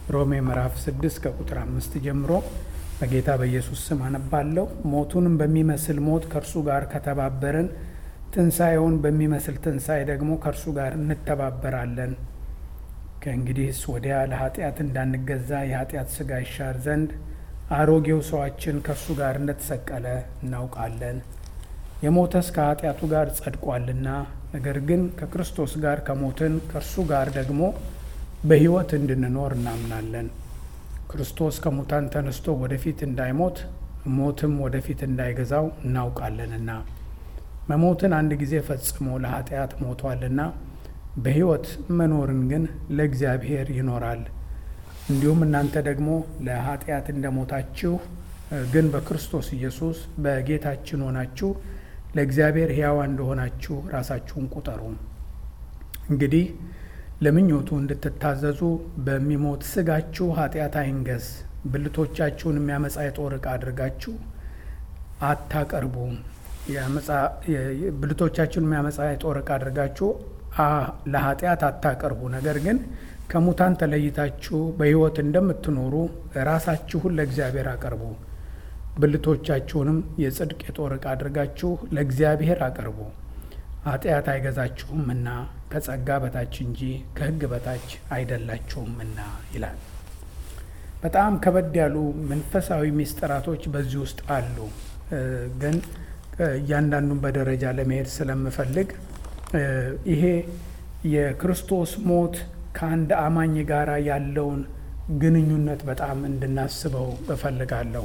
ሮሜ ምዕራፍ 6 ከቁጥር አምስት ጀምሮ በጌታ በኢየሱስ ስም አነባለሁ። ሞቱንም በሚመስል ሞት ከእርሱ ጋር ከተባበርን ትንሣኤውን በሚመስል ትንሣኤ ደግሞ ከእርሱ ጋር እንተባበራለን። ከእንግዲህስ ወዲያ ለኃጢአት እንዳንገዛ የኃጢአት ሥጋ ይሻር ዘንድ አሮጌው ሰዋችን ከእርሱ ጋር እንደተሰቀለ እናውቃለን። የሞተስ ከኃጢአቱ ጋር ጸድቋልና፣ ነገር ግን ከክርስቶስ ጋር ከሞትን ከእርሱ ጋር ደግሞ በሕይወት እንድንኖር እናምናለን። ክርስቶስ ከሙታን ተነስቶ ወደፊት እንዳይሞት ሞትም ወደፊት እንዳይገዛው እናውቃለንና መሞትን አንድ ጊዜ ፈጽሞ ለኃጢአት ሞቷልና በሕይወት መኖርን ግን ለእግዚአብሔር ይኖራል። እንዲሁም እናንተ ደግሞ ለኃጢአት እንደሞታችሁ ግን በክርስቶስ ኢየሱስ በጌታችን ሆናችሁ ለእግዚአብሔር ሕያዋ እንደሆናችሁ ራሳችሁን ቁጠሩ። እንግዲህ ለምኞቱ እንድትታዘዙ በሚሞት ሥጋችሁ ኃጢአት አይንገስ። ብልቶቻችሁን የሚያመጻ የጦር ዕቃ አድርጋችሁ አታቀርቡ። ብልቶቻችሁን የሚያመጻ የጦር ዕቃ አድርጋችሁ ለኃጢአት አታቀርቡ። ነገር ግን ከሙታን ተለይታችሁ በሕይወት እንደምትኖሩ ራሳችሁን ለእግዚአብሔር አቀርቡ። ብልቶቻችሁንም የጽድቅ የጦር ዕቃ አድርጋችሁ ለእግዚአብሔር አቅርቡ። ኃጢአት አይገዛችሁምና ከጸጋ በታች እንጂ ከሕግ በታች አይደላችሁምና ይላል። በጣም ከበድ ያሉ መንፈሳዊ ሚስጥራቶች በዚህ ውስጥ አሉ። ግን እያንዳንዱን በደረጃ ለመሄድ ስለምፈልግ ይሄ የክርስቶስ ሞት ከአንድ አማኝ ጋር ያለውን ግንኙነት በጣም እንድናስበው እፈልጋለሁ።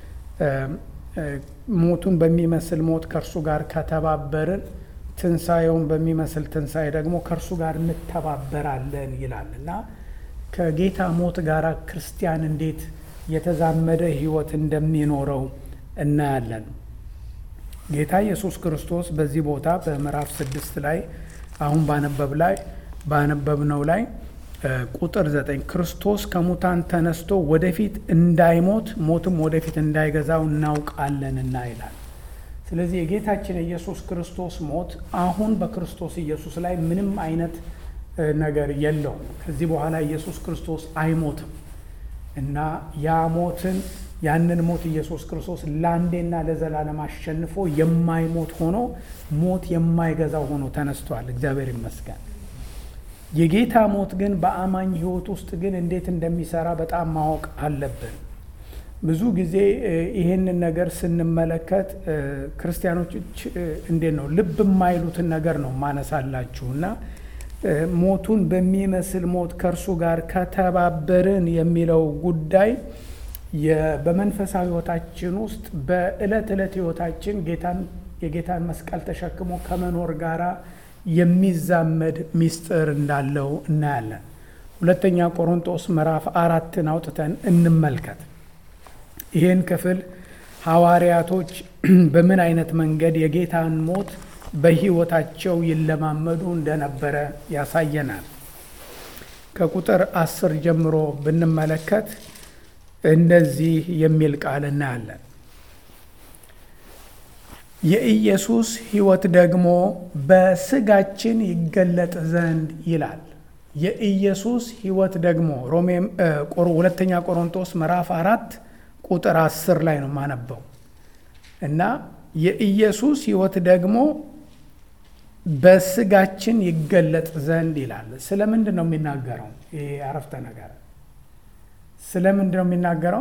ሞቱን በሚመስል ሞት ከእርሱ ጋር ከተባበርን ትንሣኤውን በሚመስል ትንሣኤ ደግሞ ከእርሱ ጋር እንተባበራለን ይላል እና ከጌታ ሞት ጋር ክርስቲያን እንዴት የተዛመደ ሕይወት እንደሚኖረው እናያለን። ጌታ ኢየሱስ ክርስቶስ በዚህ ቦታ በምዕራፍ ስድስት ላይ አሁን ባነበብ ላይ ባነበብነው ላይ ቁጥር ዘጠኝ ክርስቶስ ከሙታን ተነስቶ ወደፊት እንዳይሞት ሞትም ወደፊት እንዳይገዛው እናውቃለንና ይላል። ስለዚህ የጌታችን የኢየሱስ ክርስቶስ ሞት አሁን በክርስቶስ ኢየሱስ ላይ ምንም አይነት ነገር የለውም። ከዚህ በኋላ ኢየሱስ ክርስቶስ አይሞትም እና ያ ሞትን ያንን ሞት ኢየሱስ ክርስቶስ ለአንዴና ለዘላለም አሸንፎ የማይሞት ሆኖ ሞት የማይገዛው ሆኖ ተነስቷል። እግዚአብሔር ይመስገን። የጌታ ሞት ግን በአማኝ ሕይወት ውስጥ ግን እንዴት እንደሚሰራ በጣም ማወቅ አለብን። ብዙ ጊዜ ይሄንን ነገር ስንመለከት ክርስቲያኖች እንዴት ነው ልብ የማይሉትን ነገር ነው ማነሳላችሁ እና ሞቱን በሚመስል ሞት ከእርሱ ጋር ከተባበርን የሚለው ጉዳይ በመንፈሳዊ ሕይወታችን ውስጥ በዕለት ዕለት ሕይወታችን ጌታን የጌታን መስቀል ተሸክሞ ከመኖር ጋራ የሚዛመድ ሚስጥር እንዳለው እናያለን። ሁለተኛ ቆሮንጦስ ምዕራፍ አራትን አውጥተን እንመልከት። ይህን ክፍል ሐዋርያቶች በምን አይነት መንገድ የጌታን ሞት በሕይወታቸው ይለማመዱ እንደነበረ ያሳየናል። ከቁጥር አስር ጀምሮ ብንመለከት እንደዚህ የሚል ቃል እናያለን። የኢየሱስ ሕይወት ደግሞ በስጋችን ይገለጥ ዘንድ ይላል። የኢየሱስ ሕይወት ደግሞ ሮሜ ሁለተኛ ቆሮንቶስ ምዕራፍ አራት ቁጥር አስር ላይ ነው ማነበው እና የኢየሱስ ሕይወት ደግሞ በስጋችን ይገለጥ ዘንድ ይላል። ስለምንድን ነው የሚናገረው? ይሄ አረፍተ ነገር ስለምንድን ነው የሚናገረው?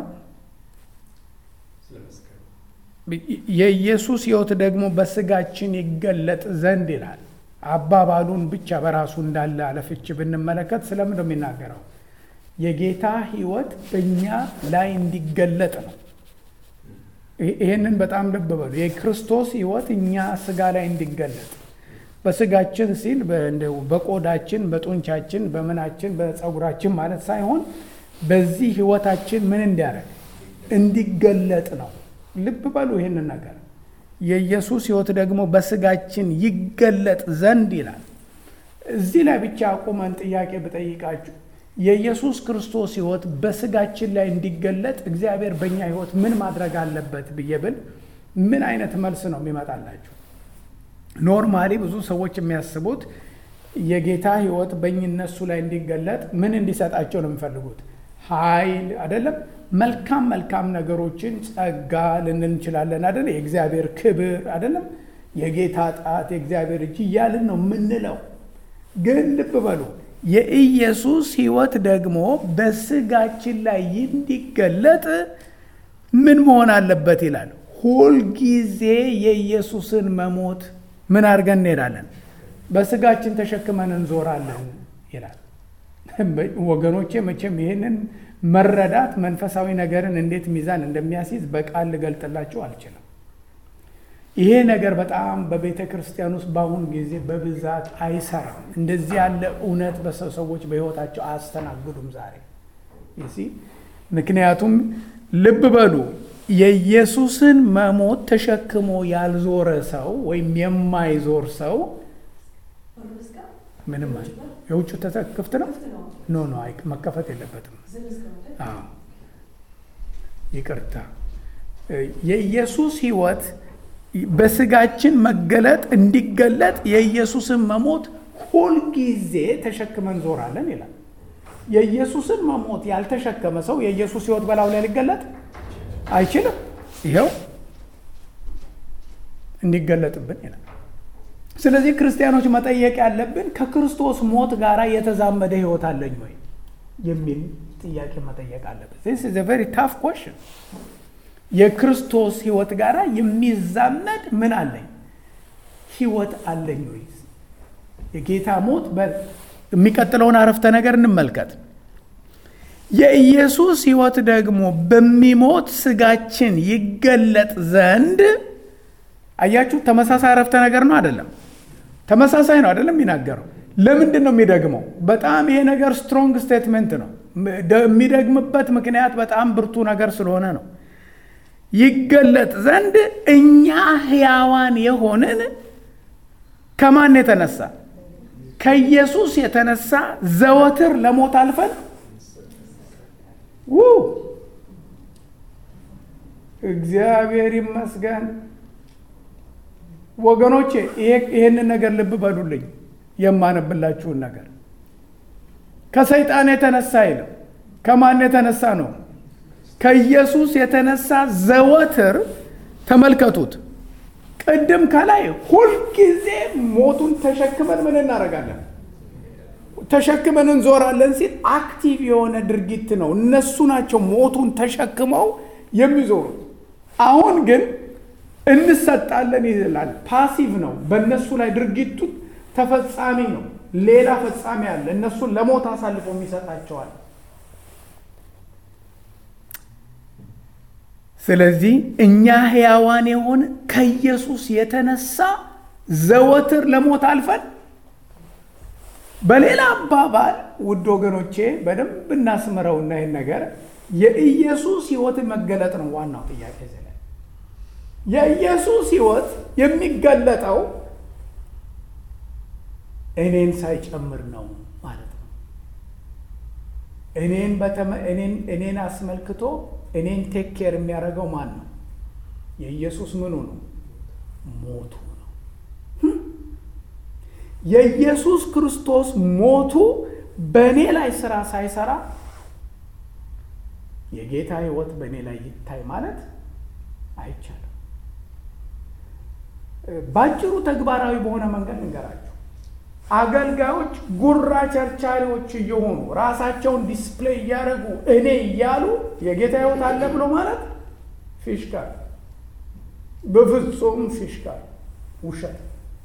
የኢየሱስ ሕይወት ደግሞ በስጋችን ይገለጥ ዘንድ ይላል። አባባሉን ብቻ በራሱ እንዳለ አለፍች ብንመለከት ስለምንድን ነው የሚናገረው? የጌታ ሕይወት በእኛ ላይ እንዲገለጥ ነው። ይህንን በጣም ልብ በሉ። የክርስቶስ ሕይወት እኛ ስጋ ላይ እንዲገለጥ በስጋችን ሲል በቆዳችን፣ በጡንቻችን፣ በምናችን፣ በፀጉራችን ማለት ሳይሆን በዚህ ሕይወታችን ምን እንዲያደርግ እንዲገለጥ ነው። ልብ በሉ ይህንን ነገር የኢየሱስ ሕይወት ደግሞ በስጋችን ይገለጥ ዘንድ ይላል። እዚህ ላይ ብቻ አቁመን ጥያቄ ብጠይቃችሁ የኢየሱስ ክርስቶስ ሕይወት በስጋችን ላይ እንዲገለጥ እግዚአብሔር በእኛ ሕይወት ምን ማድረግ አለበት ብዬ ብል ምን አይነት መልስ ነው የሚመጣላችሁ? ኖርማሊ ብዙ ሰዎች የሚያስቡት የጌታ ሕይወት በእነሱ ላይ እንዲገለጥ ምን እንዲሰጣቸው ነው የሚፈልጉት? ኃይል አይደለም መልካም መልካም ነገሮችን ጸጋ ልንል እንችላለን አይደለ የእግዚአብሔር ክብር አይደለም የጌታ ጣት የእግዚአብሔር እጅ እያልን ነው የምንለው ግን ልብ በሉ የኢየሱስ ህይወት ደግሞ በስጋችን ላይ እንዲገለጥ ምን መሆን አለበት ይላል ሁልጊዜ የኢየሱስን መሞት ምን አድርገን እንሄዳለን በስጋችን ተሸክመን እንዞራለን ይላል ወገኖቼ መቼም ይህንን መረዳት መንፈሳዊ ነገርን እንዴት ሚዛን እንደሚያስይዝ በቃል ልገልጥላችሁ አልችልም ይሄ ነገር በጣም በቤተ ክርስቲያን ውስጥ በአሁኑ ጊዜ በብዛት አይሰራም እንደዚህ ያለ እውነት በሰው ሰዎች በህይወታቸው አያስተናግዱም ዛሬ ምክንያቱም ልብ በሉ የኢየሱስን መሞት ተሸክሞ ያልዞረ ሰው ወይም የማይዞር ሰው ምንም የውጭ ክፍት ነው ኖ ኖ መከፈት የለበትም ይቅርታ የኢየሱስ ህይወት በስጋችን መገለጥ እንዲገለጥ የኢየሱስን መሞት ሁልጊዜ ተሸክመን ዞራለን ይላል የኢየሱስን መሞት ያልተሸከመ ሰው የኢየሱስ ህይወት በላው ላይ ሊገለጥ አይችልም ይኸው እንዲገለጥብን ይላል ስለዚህ ክርስቲያኖች መጠየቅ ያለብን ከክርስቶስ ሞት ጋር የተዛመደ ህይወት አለኝ ወይ የሚል ጥያቄ መጠየቅ አለብን ስ ቨሪ ታፍ ኮሽን የክርስቶስ ህይወት ጋር የሚዛመድ ምን አለኝ ህይወት አለኝ ወይ የጌታ ሞት የሚቀጥለውን አረፍተ ነገር እንመልከት የኢየሱስ ህይወት ደግሞ በሚሞት ስጋችን ይገለጥ ዘንድ አያችሁ ተመሳሳይ አረፍተ ነገር ነው አይደለም ተመሳሳይ ነው አይደለም የሚናገረው ለምንድን ነው የሚደግመው በጣም ይሄ ነገር ስትሮንግ ስቴትመንት ነው የሚደግምበት ምክንያት በጣም ብርቱ ነገር ስለሆነ ነው ይገለጥ ዘንድ እኛ ህያዋን የሆንን ከማን የተነሳ ከኢየሱስ የተነሳ ዘወትር ለሞት አልፈን ው እግዚአብሔር ይመስገን ወገኖቼ ይህንን ነገር ልብ በሉልኝ የማነብላችሁን ነገር ከሰይጣን የተነሳ አይልም ከማን የተነሳ ነው ከኢየሱስ የተነሳ ዘወትር ተመልከቱት ቅድም ከላይ ሁልጊዜ ሞቱን ተሸክመን ምን እናደርጋለን ተሸክመን እንዞራለን ሲል አክቲቭ የሆነ ድርጊት ነው እነሱ ናቸው ሞቱን ተሸክመው የሚዞሩት አሁን ግን እንሰጣለን ይላል ፓሲቭ ነው በእነሱ ላይ ድርጊቱ ተፈጻሚ ነው ሌላ ፈጻሚ አለ እነሱን ለሞት አሳልፎ የሚሰጣቸዋል ስለዚህ እኛ ሕያዋን የሆን ከኢየሱስ የተነሳ ዘወትር ለሞት አልፈን በሌላ አባባል ውድ ወገኖቼ በደንብ እናስምረውና ይህን ነገር የኢየሱስ ህይወት መገለጥ ነው ዋናው ጥያቄ ዘለ የኢየሱስ ህይወት የሚገለጠው እኔን ሳይጨምር ነው ማለት ነው እኔን እኔን አስመልክቶ እኔን ቴክ ኬር የሚያደርገው ማን ነው የኢየሱስ ምኑ ነው ሞቱ ነው የኢየሱስ ክርስቶስ ሞቱ በእኔ ላይ ስራ ሳይሰራ የጌታ ህይወት በእኔ ላይ ይታይ ማለት አይቻልም ባጭሩ ተግባራዊ በሆነ መንገድ እንገራችሁ አገልጋዮች ጉራ ቸርቻሪዎች እየሆኑ ራሳቸውን ዲስፕሌይ እያደረጉ እኔ እያሉ የጌታ ህይወት አለ ብሎ ማለት ፊሽካ በፍጹም ፊሽካ ውሸት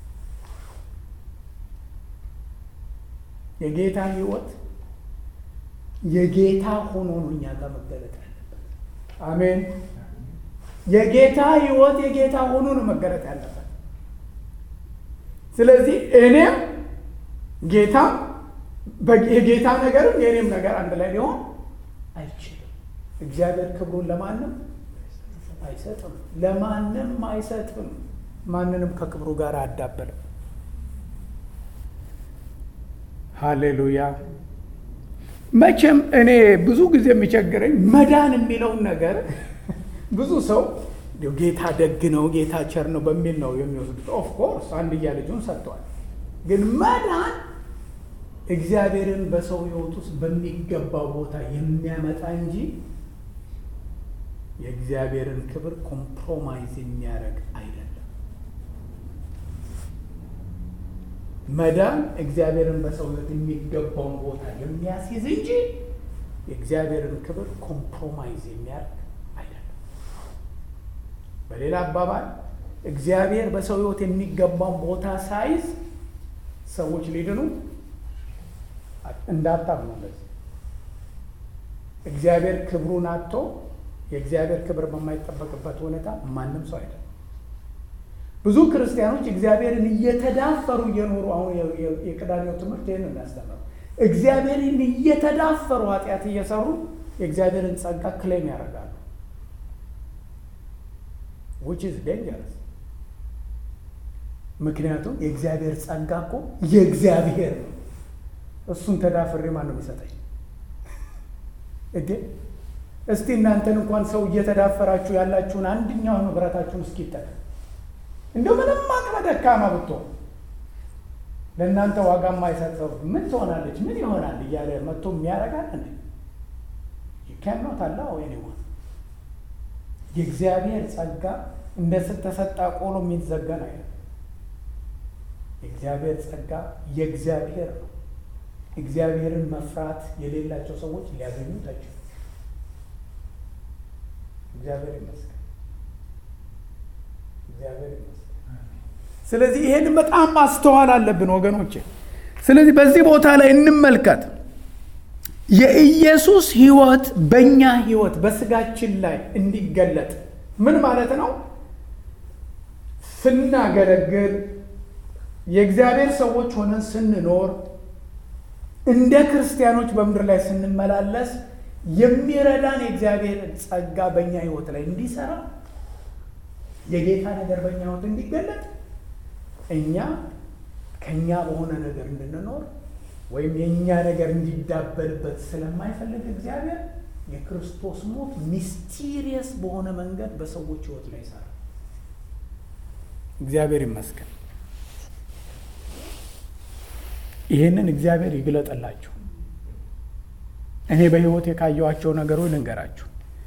የጌታ ህይወት የጌታ ሆኖ ነው እኛ ጋር መገለጥ ያለበት አሜን የጌታ ህይወት የጌታ ሆኖ ነው መገለጥ ያለበት ስለዚህ እኔም ጌታ የጌታ ነገርም የእኔም ነገር አንድ ላይ ሊሆን አይችልም እግዚአብሔር ክብሩን ለማንም አይሰጥም ለማንም አይሰጥም ማንንም ከክብሩ ጋር አያዳበልም ሃሌሉያ መቼም እኔ ብዙ ጊዜ የሚቸግረኝ መዳን የሚለውን ነገር ብዙ ሰው ጌታ ደግ ነው ጌታ ቸር ነው በሚል ነው የሚወስዱት ኦፍኮርስ አንድያ ልጁን ሰጥቷል ግን መዳን እግዚአብሔርን በሰው ሕይወት ውስጥ በሚገባው ቦታ የሚያመጣ እንጂ የእግዚአብሔርን ክብር ኮምፕሮማይዝ የሚያደርግ አይደለም። መዳን እግዚአብሔርን በሰው ሕይወት የሚገባውን ቦታ የሚያስይዝ እንጂ የእግዚአብሔርን ክብር ኮምፕሮማይዝ የሚያደርግ አይደለም። በሌላ አባባል እግዚአብሔር በሰው ሕይወት የሚገባውን ቦታ ሳይዝ ሰዎች ሊድኑ እንዳታምኑ። እንደዚህ እግዚአብሔር ክብሩን አጥቶ የእግዚአብሔር ክብር በማይጠበቅበት ሁኔታ ማንም ሰው አይደለም። ብዙ ክርስቲያኖች እግዚአብሔርን እየተዳፈሩ እየኖሩ አሁን የቅዳሜው ትምህርት ይህን የሚያስተምረው እግዚአብሔርን እየተዳፈሩ ኃጢአት እየሰሩ የእግዚአብሔርን ጸጋ ክሌም ያደርጋሉ። ዊች ኢዝ ዴንጀረስ። ምክንያቱም የእግዚአብሔር ጸጋ እኮ የእግዚአብሔር ነው። እሱን ተዳፍሬ ማን ነው የሚሰጠኝ? እዴ እስቲ እናንተን እንኳን ሰው እየተዳፈራችሁ ያላችሁን አንድኛውን ንብረታችሁን እስኪ ይጠቀም እንደው ምንም አቅመ ደካማ ብትሆን ለእናንተ ዋጋ የማይሰጥ ሰው ምን ትሆናለች ምን ይሆናል እያለ መጥቶ የሚያረጋል እንዴ? ይከኖት አለ ወይኔሆን የእግዚአብሔር ጸጋ እንደ ስተሰጣ ቆሎ የሚዘገን አይደለም። የእግዚአብሔር ጸጋ የእግዚአብሔር ነው። እግዚአብሔርን መፍራት የሌላቸው ሰዎች ሊያገኙት አይችሉም። እግዚአብሔር ይመስገን፣ እግዚአብሔር ይመስገን። ስለዚህ ይሄን በጣም ማስተዋል አለብን ወገኖቼ። ስለዚህ በዚህ ቦታ ላይ እንመልከት። የኢየሱስ ሕይወት በእኛ ሕይወት በስጋችን ላይ እንዲገለጥ ምን ማለት ነው? ስናገለግል የእግዚአብሔር ሰዎች ሆነን ስንኖር እንደ ክርስቲያኖች በምድር ላይ ስንመላለስ የሚረዳን የእግዚአብሔር ጸጋ በእኛ ሕይወት ላይ እንዲሰራ የጌታ ነገር በእኛ ሕይወት እንዲገለጥ እኛ ከእኛ በሆነ ነገር እንድንኖር ወይም የእኛ ነገር እንዲዳበልበት ስለማይፈልግ እግዚአብሔር የክርስቶስ ሞት ሚስቲሪየስ በሆነ መንገድ በሰዎች ሕይወት ላይ ይሰራል። እግዚአብሔር ይመስገን። ይህንን እግዚአብሔር ይግለጥላችሁ። እኔ በሕይወት የካየኋቸው ነገሮች ልንገራችሁ።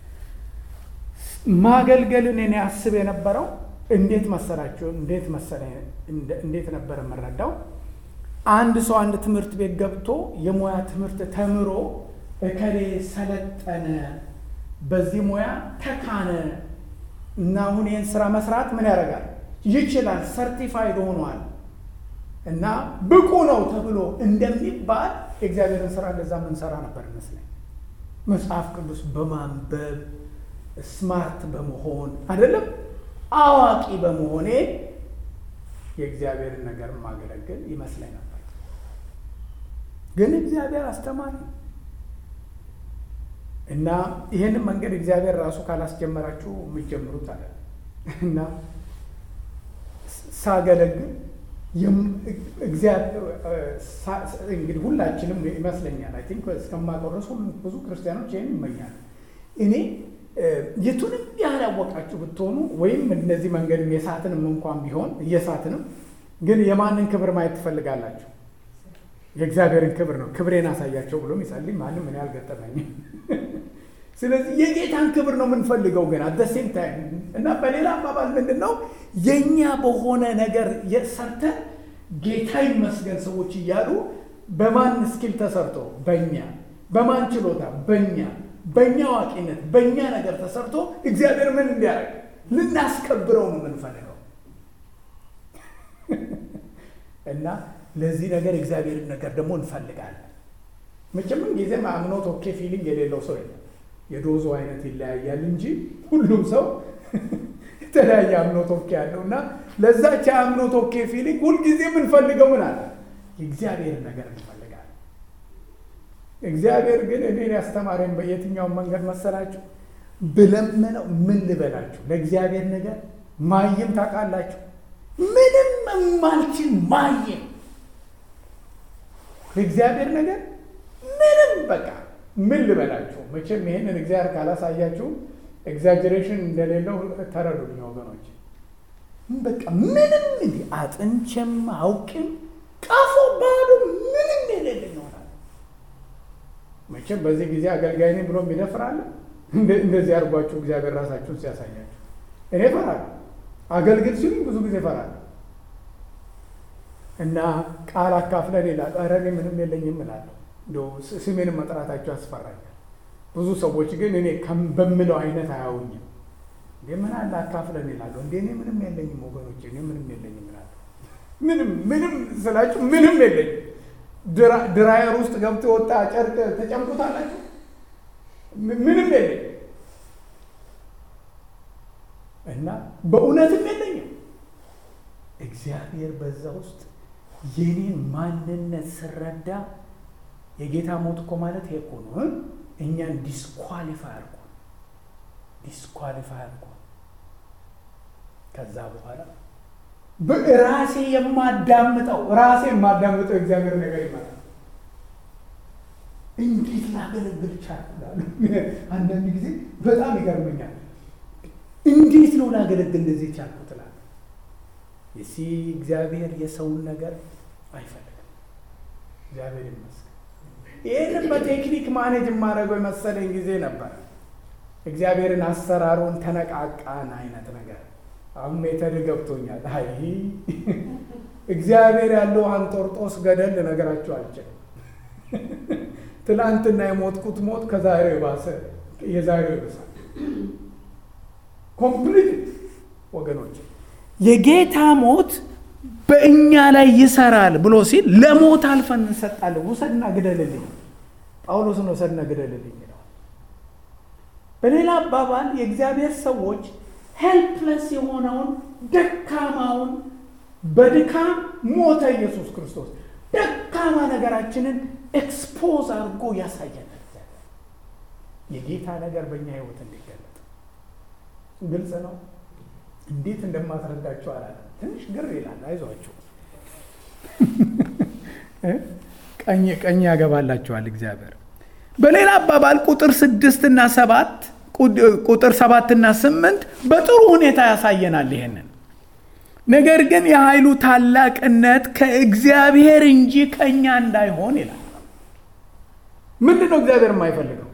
ማገልገልን እኔ አስብ የነበረው እንዴት መሰላችሁ? እንዴት መሰለ እንዴት ነበር የምረዳው? አንድ ሰው አንድ ትምህርት ቤት ገብቶ የሙያ ትምህርት ተምሮ እከሌ ሰለጠነ፣ በዚህ ሙያ ተካነ እና አሁን ይህን ስራ መስራት ምን ያደርጋል ይችላል፣ ሰርቲፋይድ ሆኗል እና ብቁ ነው ተብሎ እንደሚባል የእግዚአብሔርን ስራ እንደዛ የምንሰራ ነበር ይመስለኝ። መጽሐፍ ቅዱስ በማንበብ ስማርት በመሆን አይደለም አዋቂ በመሆኔ የእግዚአብሔርን ነገር ማገለግል ይመስለኝ ነበር። ግን እግዚአብሔር አስተማሪ እና ይህንን መንገድ እግዚአብሔር ራሱ ካላስጀመራችሁ የምትጀምሩት አለ እና ሳገለግል እንግዲህ ሁላችንም ይመስለኛል አይ ቲንክ እስከማውቀው ድረስ ብዙ ክርስቲያኖች ይህን ይመኛል። እኔ የቱንም ያህል ያወቃችሁ ብትሆኑ ወይም እነዚህ መንገድም የሳትንም እንኳን ቢሆን እየሳትንም ግን የማንን ክብር ማየት ትፈልጋላችሁ? የእግዚአብሔርን ክብር ነው። ክብሬን አሳያቸው ብሎ ይጸልይ ማንም እኔ አልገጠመኝም። ስለዚህ የጌታን ክብር ነው የምንፈልገው ግን አደሴም ታይም እና በሌላ አባባል ምንድን ነው የእኛ በሆነ ነገር ሰርተን ጌታ ይመስገን ሰዎች እያሉ በማን ስኪል ተሰርቶ በእኛ በማን ችሎታ በእኛ በእኛ አዋቂነት በእኛ ነገር ተሰርቶ እግዚአብሔር ምን እንዲያደርግ ልናስከብረው ነው የምንፈልገው እና ለዚህ ነገር እግዚአብሔርን ነገር ደግሞ እንፈልጋለን። መቼም ጊዜም አምኖት ኦኬ ፊሊንግ የሌለው ሰው የለም። የዶዞ አይነት ይለያያል እንጂ ሁሉም ሰው የተለያየ አምኖት ኦኬ ያለው እና ለዛች አምኖት ኦኬ ፊሊንግ ሁልጊዜ የምንፈልገው ምን አለ የእግዚአብሔርን ነገር እንፈልጋለን። እግዚአብሔር ግን እኔን ያስተማረኝ በየትኛውን መንገድ መሰላችሁ? ብለምነው ምን ልበላችሁ፣ ለእግዚአብሔር ነገር ማየም ታውቃላችሁ፣ ምንም የማልችል ማየም ለእግዚአብሔር ነገር ምንም በቃ ምን ልበላችሁ። መቼም ይህንን እግዚአብሔር ካላሳያችሁ ኤግዛጀሬሽን እንደሌለው ተረዱኝ ወገኖች። በቃ ምንም እንዲህ አጥንቼም አውቅም ቀፎ ባዶ ምንም የሌለኝ ይሆናል። መቼም በዚህ ጊዜ አገልጋይ ነኝ ብሎ የሚደፍራለ እንደዚህ አድርጓችሁ እግዚአብሔር ራሳችሁን ሲያሳያችሁ እኔ እፈራለሁ። አገልግል ሲሉኝ ብዙ ጊዜ እፈራለሁ እና ቃል አካፍለን ይላል። ኧረ እኔ ምንም የለኝም እላለሁ። እንደው ስሜንም መጥራታቸው ያስፈራኛል። ብዙ ሰዎች ግን እኔ በምለው አይነት አያውኝም። እንዴ ምን አለ አካፍለን ይላሉ። እንዴ እኔ ምንም የለኝም ወገኖች፣ እኔ ምንም የለኝም እላለሁ። ምንም ምንም ስላችሁ ምንም የለኝም። ድራየር ውስጥ ገብቶ የወጣ ጨርቅ ተጨምቁታላችሁ። ምንም የለኝም እና በእውነትም የለኝም። እግዚአብሔር በዛ ውስጥ የኔን ማንነት ስረዳ የጌታ ሞት እኮ ማለት ይሄ እኮ ነው። እኛን ዲስኳሊፋይ አድርጎ ዲስኳሊፋይ አድርጎ ከዛ በኋላ ራሴ የማዳምጠው ራሴ የማዳምጠው እግዚአብሔር ነገር ይመጣል። እንዴት ላገለግል ቻልኩ? አንዳንድ ጊዜ በጣም ይገርመኛል። እንዴት ነው ላገለግል እንደዚህ ቻልኩ ትላለህ። የሲ እግዚአብሔር የሰውን ነገር አይፈልግም። እግዚአብሔር ይመስገን። ይህንን በቴክኒክ ማኔጅ የማደርገው የመሰለኝ ጊዜ ነበር። እግዚአብሔርን አሰራሩን ተነቃቃን አይነት ነገር አሁን ሜተድ ገብቶኛል። አይ እግዚአብሔር ያለው አንጦርጦስ ገደል ልነግራችሁ አልችልም። ትናንትና የሞትኩት ሞት ከዛሬው የባሰ የዛሬው ይብሳል። ኮምፕሊት ወገኖች የጌታ ሞት በእኛ ላይ ይሰራል ብሎ ሲል ለሞት አልፈን እንሰጣለን። ውሰድና ግደልልኝ፣ ጳውሎስን ውሰድና ግደልልኝ ይለዋል። በሌላ አባባል የእግዚአብሔር ሰዎች ሄልፕለስ የሆነውን ደካማውን በድካም ሞተ ኢየሱስ ክርስቶስ ደካማ ነገራችንን ኤክስፖዝ አድርጎ ያሳየናል። የጌታ ነገር በእኛ ህይወት እንዲገለጥ ግልጽ ነው። እንዴት እንደማስረዳቸው አላለም። ትንሽ ግር ይላል። አይዟችሁ ቀኝ ቀኝ ያገባላችኋል እግዚአብሔር። በሌላ አባባል ቁጥር ስድስት እና ሰባት ቁጥር ሰባትና ስምንት በጥሩ ሁኔታ ያሳየናል ይሄንን ነገር ግን የኃይሉ ታላቅነት ከእግዚአብሔር እንጂ ከእኛ እንዳይሆን ይላል። ምንድን ነው እግዚአብሔር የማይፈልገው?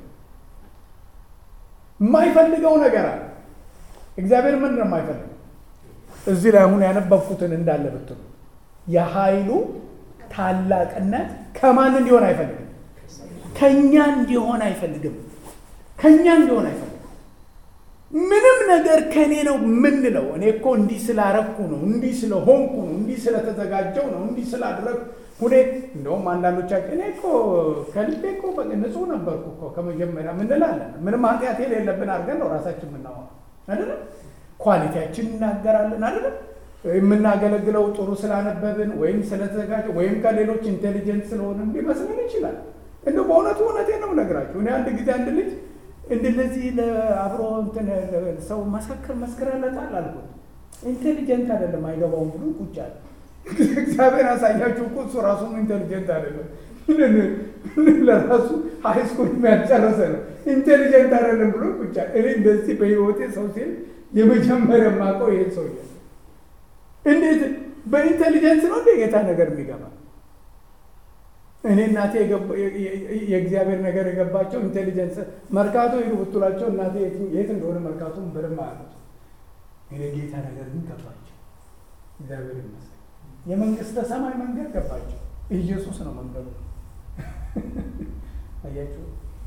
የማይፈልገው ነገር አለ። እግዚአብሔር ምንድን ነው የማይፈልገው? እዚህ ላይ አሁን ያነበብኩትን እንዳለ ብትሉ የኃይሉ ታላቅነት ከማን እንዲሆን አይፈልግም? ከእኛ እንዲሆን አይፈልግም። ከእኛ እንዲሆን አይፈልግም። ምንም ነገር ከእኔ ነው የምንለው እኔ እኮ እንዲህ ስላረኩ ነው፣ እንዲህ ስለሆንኩ ነው፣ እንዲህ ስለተዘጋጀው ነው፣ እንዲህ ስላደረግኩ ሁኔት እንደውም አንዳንዶቻችን እኔ እኮ ከልቤ እኮ ንጹሕ ነበርኩ እኮ ከመጀመሪያ ምንላለን። ምንም ኃጢአት የሌለብን አድርገን ነው ራሳችን የምናወራው አይደለም። ኳሊቲያችን እናገራለን አይደለም። የምናገለግለው ጥሩ ስላነበብን ወይም ስለተዘጋጀ ወይም ከሌሎች ኢንቴሊጀንት ስለሆነ ሊመስለን ይችላል። እንደው በእውነቱ እውነቴን ነው የምነግራችሁ። እኔ አንድ ጊዜ አንድ ልጅ እንደዚህ ለአብሮ እንትን ሰው መሰክር መስክረለታል አልኩት። ኢንቴሊጀንት አይደለም አይገባውም ብሎ ቁጭ አለ። እግዚአብሔር ያሳያችሁ እኮ እሱ ራሱም ኢንቴሊጀንት አይደለም። ለራሱ ሃይስኩል ያልጨረሰ ነው። ኢንቴሊጀንት አይደለም ብሎ ቁጭ አለ። እኔ እንደዚህ በህይወቴ ሰው ሲል የመጀመሪያ የማውቀው ይሄን ሰው እንዴት በኢንቴሊጀንስ ነው እንደ ጌታ ነገር የሚገባ እኔ እናቴ የእግዚአብሔር ነገር የገባቸው ኢንቴሊጀንስ መርካቶ ሄዱ ብትሏቸው እናቴ የት እንደሆነ መርካቶን በደንብ አያሉት። እኔ ጌታ ነገር ግን ገባቸው። እግዚአብሔር ይመስገን። የመንግስተ ሰማይ መንገድ ገባቸው። ኢየሱስ ነው መንገዱ። አያችሁ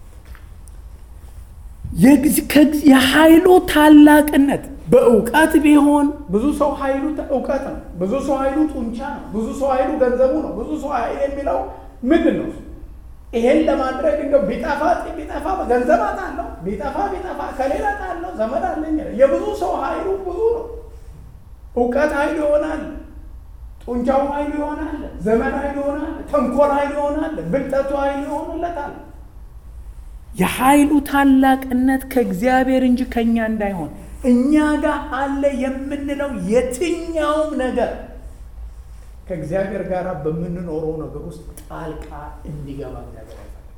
የኃይሉ ታላቅነት በእውቀት ቢሆን ብዙ ሰው ኃይሉ እውቀት ነው። ብዙ ሰው ኃይሉ ጡንቻ ነው። ብዙ ሰው ኃይሉ ገንዘቡ ነው። ብዙ ሰው ኃይል የሚለው ምንድን ነው? ይሄን ለማድረግ እንደው ቢጠፋ ቢጠፋ ገንዘብ አጣለሁ፣ ቢጠፋ ቢጠፋ ከሌላ ጣለሁ፣ ዘመድ አለኝ። የብዙ ሰው ኃይሉ ብዙ ነው። እውቀት ኃይሉ ይሆናል፣ ጡንቻው ኃይሉ ይሆናል፣ ዘመን ኃይሉ ይሆናል፣ ተንኮል ኃይሉ ይሆናል፣ ብልጠቱ ኃይሉ ይሆንለታል። የኃይሉ ታላቅነት ከእግዚአብሔር እንጂ ከእኛ እንዳይሆን እኛ ጋር አለ የምንለው የትኛውም ነገር ከእግዚአብሔር ጋር በምንኖረው ነገር ውስጥ ጣልቃ እንዲገባ እግዚአብሔር አይፈልግም።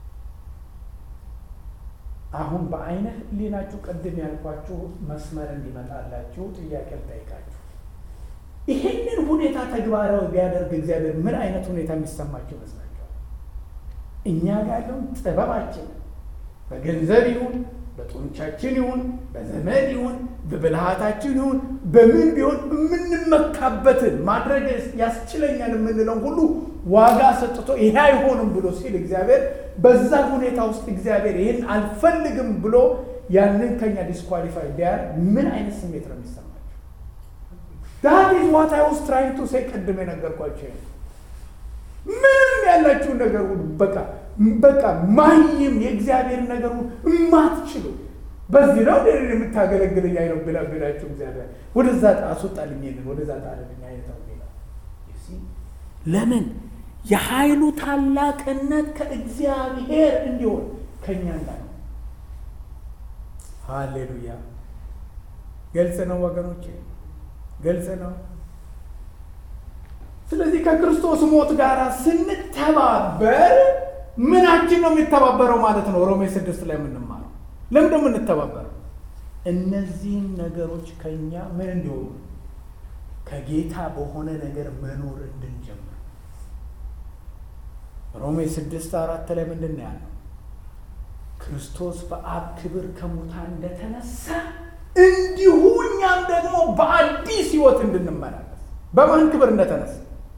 አሁን በአይነ ሕሊናችሁ ቅድም ያልኳችሁ መስመር እንዲመጣላችሁ ጥያቄ ልጠይቃችሁ። ይህንን ሁኔታ ተግባራዊ ቢያደርግ እግዚአብሔር ምን አይነት ሁኔታ የሚሰማቸው ይመስላቸዋል? እኛ ጋር ያለውን ጥበባችን በገንዘብ ይሁን በጡንቻችን ይሁን በዘመድ ይሁን በብልሃታችን ይሁን በምን ቢሆን የምንመካበትን ማድረግ ያስችለኛል የምንለው ሁሉ ዋጋ ሰጥቶ ይሄ አይሆንም ብሎ ሲል እግዚአብሔር በዛ ሁኔታ ውስጥ እግዚአብሔር ይህን አልፈልግም ብሎ ያንን ከኛ ዲስኳሊፋይ ቢያደርግ ምን አይነት ስሜት ነው የሚሰማቸው? ዳት ኢዝ ዋት አይ ዋዝ ትራይንግ ቱ ሴይ ቅድም የነገርኳቸው ምንም ያላችሁን ነገር ሁሉ በቃ በቃ ማይም የእግዚአብሔር ነገር ሁሉ እማትችሉ በዚህ ነው የምታገለግለኝ አይነው ብላ ብላችሁ እግዚአብሔር ወደዛ አስወጣልኝ የለን ወደዛ ጣልልኝ አይነተው ለምን የኃይሉ ታላቅነት ከእግዚአብሔር እንዲሆን ከእኛ እንዳለ ሃሌሉያ ገልጽ ነው ወገኖቼ ገልጽ ነው ስለዚህ ከክርስቶስ ሞት ጋር ስንተባበር ምናችን ነው የሚተባበረው ማለት ነው ሮሜ ስድስት ላይ የምንማረው ለምንድን ነው የምንተባበረው እነዚህን ነገሮች ከእኛ ምን እንዲሆኑ ከጌታ በሆነ ነገር መኖር እንድንጀምር ሮሜ ስድስት አራት ላይ ምንድን ነው ያለው ክርስቶስ በአብ ክብር ከሙታን እንደተነሳ እንዲሁ እኛም ደግሞ በአዲስ ህይወት እንድንመላለስ በማን ክብር እንደተነሳ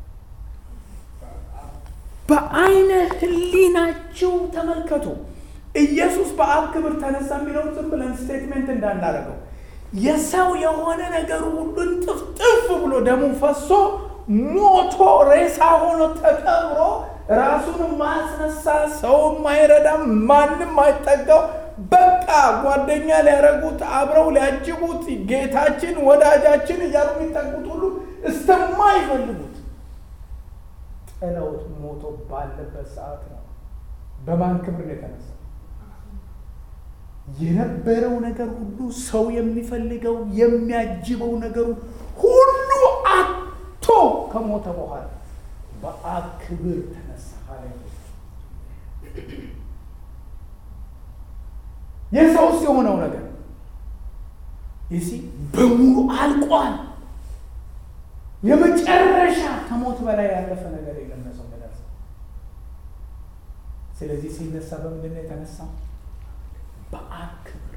በአይነ ህሊናችሁ ተመልከቱ ኢየሱስ በአብ ክብር ተነሳ የሚለውን ዝም ብለን ስቴትሜንት እንዳናደርገው የሰው የሆነ ነገር ሁሉ ጥፍጥፍ ብሎ ደሙ ፈሶ ሞቶ ሬሳ ሆኖ ተቀብሮ ራሱን ማያስነሳ ሰው ማይረዳም ማንም አይጠጋው በቃ ጓደኛ ሊያረጉት አብረው ሊያጅቡት ጌታችን ወዳጃችን እያሉ የሚጠጉት ሁሉ እስተማይፈልጉት ጥለውት ሞቶ ባለበት ሰዓት ነው በማን ክብር ነው የተነሳ የነበረው ነገር ሁሉ ሰው የሚፈልገው የሚያጅበው ነገሩ ሁሉ አቶ ከሞተ በኋላ በአብ ክብር ተነሳ። የሰውስ የሆነው ነገር ይሲ በሙሉ አልቋል። የመጨረሻ ከሞት በላይ ያለፈ ነገር የለም ለሰው ደረሰ። ስለዚህ ሲነሳ በምንድን ነው የተነሳው? በአብ ክብር።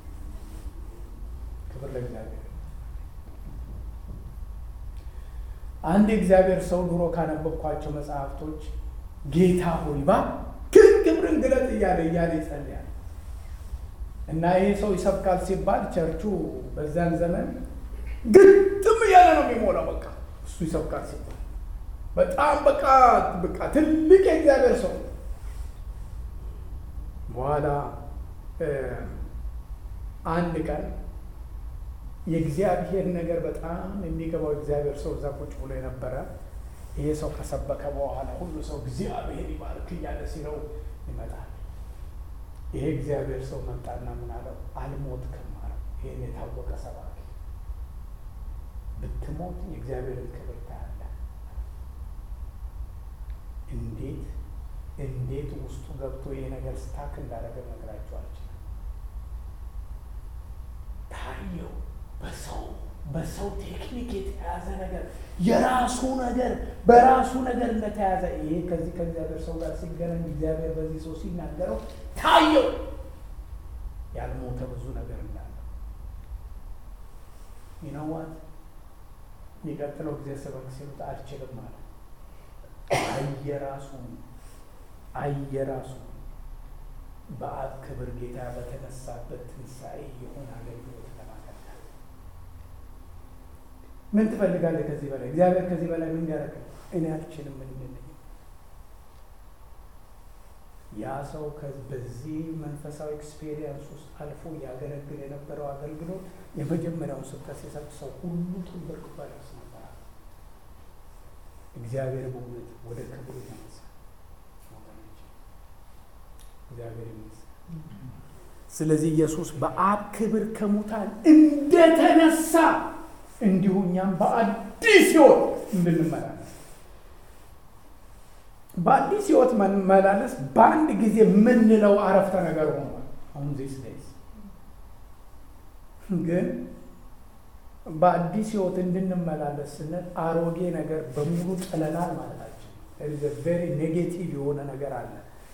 ክብር ለእግዚአብሔር። አንድ የእግዚአብሔር ሰው ድሮ ካነበብኳቸው መጽሐፍቶች ጌታ ሆይ እባክህ ክብርን ግለጥ እያለ እያለ ይጸልያል እና ይህ ሰው ይሰብካል ሲባል ቸርቹ በዛን ዘመን ግጥም እያለ ነው የሚሞላው። በቃ እሱ ይሰብካል ሲባል በጣም በቃ በቃ ትልቅ የእግዚአብሔር ሰው በኋላ አንድ ቀን የእግዚአብሔር ነገር በጣም የሚገባው እግዚአብሔር ሰው እዛ ቁጭ ብሎ የነበረ ይሄ ሰው ከሰበከ በኋላ ሁሉ ሰው እግዚአብሔር ይባርክ እያለ ሲለው ይመጣል። ይሄ እግዚአብሔር ሰው መጣና ምን አለው? አልሞትክም አለው። ይህን የታወቀ ሰባኪ ብትሞት የእግዚአብሔርን ክብር ታያለህ። እንዴት እንዴት ውስጡ ገብቶ ይሄ ነገር ስታክ እንዳደረገ ነግራቸው አልችልም። ታየው በሰው በሰው ቴክኒክ የተያዘ ነገር የራሱ ነገር በራሱ ነገር እንደተያዘ ይሄ ከዚህ ከእግዚአብሔር ሰው ጋር ሲገናኝ እግዚአብሔር በዚህ ሰው ሲናገረው ታየው ያልሞተ ብዙ ነገር እንዳለ ይነዋት የሚቀጥለው ጊዜ ስበክ ሲሉት አልችልም አለ። አየራሱ አየራሱ በአብ ክብር ጌታ በተነሳበት ትንሣኤ የሆነ አገልግሎት ለማገልገል ምን ትፈልጋለህ? ከዚህ በላይ እግዚአብሔር ከዚህ በላይ ምን ያደርግ? እኔ አልችልም። ምን ምን ያ ሰው በዚህ መንፈሳዊ ኤክስፔሪየንስ ውስጥ አልፎ ያገለግል የነበረው አገልግሎት የመጀመሪያውን ስብከት ሲሰጥ ሰው ሁሉ ተንበርክኮ ያለቅስ ነበር። እግዚአብሔር በእውነት ወደ ክብሩ ይመልሳል። እግዚአብሔር ይመስገን። ስለዚህ ኢየሱስ በአብ ክብር ከሙታን እንደተነሳ እንዲሁ እኛም በአዲስ ሕይወት እንድንመላለስ በአዲስ ሕይወት መመላለስ በአንድ ጊዜ የምንለው አረፍተ ነገር ሆኗል። አሁን ዚስ ዴይዝ ግን በአዲስ ህይወት እንድንመላለስ ስንል አሮጌ ነገር በሙሉ ጥለናል ማለታችን ቬሪ ኔጌቲቭ የሆነ ነገር አለ።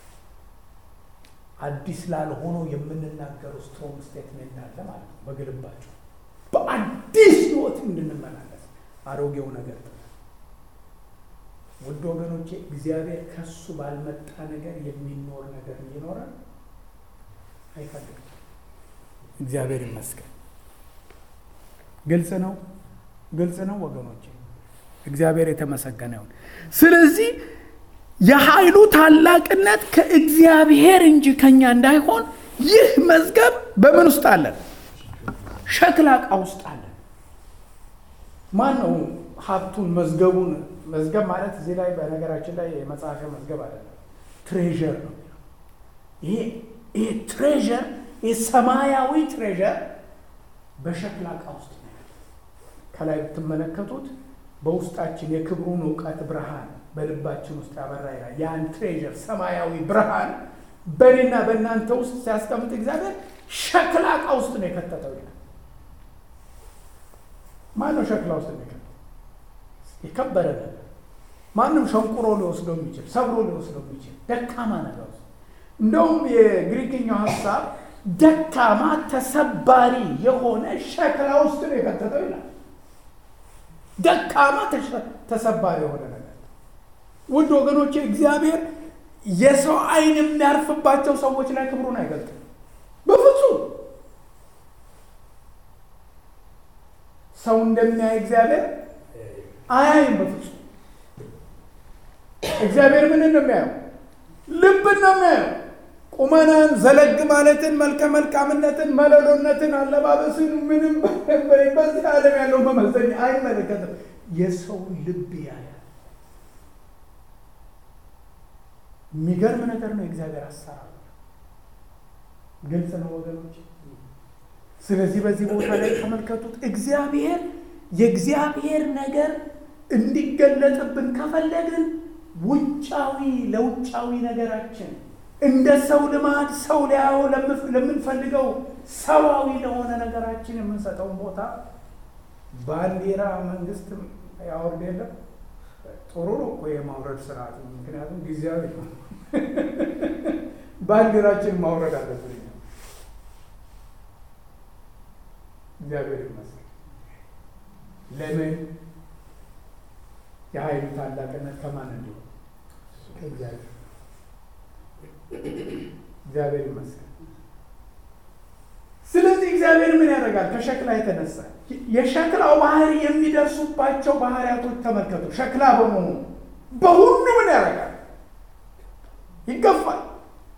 አዲስ ላልሆነው የምንናገረው ስትሮንግ ስቴትሜንት አለ ማለት ነው። በግልባቸው በአዲስ ህይወት እንድንመላለስ አሮጌው ነገር ጥለን ውድ ወገኖቼ እግዚአብሔር ከሱ ባልመጣ ነገር የሚኖር ነገር እንዲኖረን አይፈልግም። እግዚአብሔር ይመስገን። ግልጽ ነው፣ ግልጽ ነው ወገኖቼ። እግዚአብሔር የተመሰገነ ይሁን። ስለዚህ የኃይሉ ታላቅነት ከእግዚአብሔር እንጂ ከኛ እንዳይሆን ይህ መዝገብ በምን ውስጥ አለን? ሸክላ ዕቃ ውስጥ አለን። ማን ነው ሀብቱን መዝገቡን መዝገብ ማለት እዚህ ላይ በነገራችን ላይ የመጽሐፊያ መዝገብ አይደለም፣ ትሬዠር ነው። ይሄ ይሄ ትሬዠር የሰማያዊ ትሬዠር በሸክላ ዕቃ ውስጥ ነው ያለው። ከላይ ብትመለከቱት በውስጣችን የክብሩን እውቀት ብርሃን በልባችን ውስጥ ያበራ ይላል። ያን ትሬዠር ሰማያዊ ብርሃን በእኔና በእናንተ ውስጥ ሲያስቀምጥ እግዚአብሔር ሸክላ ዕቃ ውስጥ ነው የከተተው ይላል። ማን ነው ሸክላ ውስጥ ነው የከተተው? የከበረ ነገር ማንም ሸንቁሮ ሊወስደው የሚችል ሰብሮ ሊወስደው የሚችል ደካማ ነገር ውስጥ እንደውም የግሪክኛው ሀሳብ ደካማ ተሰባሪ የሆነ ሸክላ ውስጥ ነው የከተተው ይላል። ደካማ ተሰባሪ የሆነ ነገር ውድ ወገኖቼ፣ እግዚአብሔር የሰው ዓይን የሚያርፍባቸው ሰዎች ላይ ክብሩን አይገልጥም በፍጹም። ሰው እንደሚያይ እግዚአብሔር አያይም በፍጹም። እግዚአብሔር ምንን ነው የሚያየው? ልብን ነው የሚያየው። ቁመናን፣ ዘለግ ማለትን፣ መልከ መልካምነትን፣ መለሎነትን፣ አለባበስን ምንም በዚህ ዓለም ያለው መመዘኛ አይመለከትም። የሰውን ልብ ያያል። የሚገርም ነገር ነው የእግዚአብሔር አሰራር። ግልጽ ነው ወገኖች። ስለዚህ በዚህ ቦታ ላይ ተመልከቱት። እግዚአብሔር የእግዚአብሔር ነገር እንዲገለጥብን ከፈለግን ውጫዊ ለውጫዊ ነገራችን እንደ ሰው ልማድ ሰው ሊያየው ለምንፈልገው ሰዋዊ ለሆነ ነገራችን የምንሰጠውን ቦታ ባንዲራ መንግስት ያወርድ የለም። ጥሩ ነው እኮ የማውረድ ስርዓት፣ ምክንያቱም ጊዜያዊ ነው። ባንዲራችን ማውረድ አለብን። እግዚአብሔር ይመስገን። ለምን የኃይሉ ታላቅነት ከማን እንዲሆን ከእግዚአብሔር እግዚአብሔር ይመስገን። ስለዚህ እግዚአብሔር ምን ያደርጋል? ከሸክላ የተነሳ የሸክላው ባህሪ የሚደርሱባቸው ባህሪያቶች ተመልከቱ። ሸክላ በመሆኑ በሁሉ ምን ያደርጋል? ይገፋል።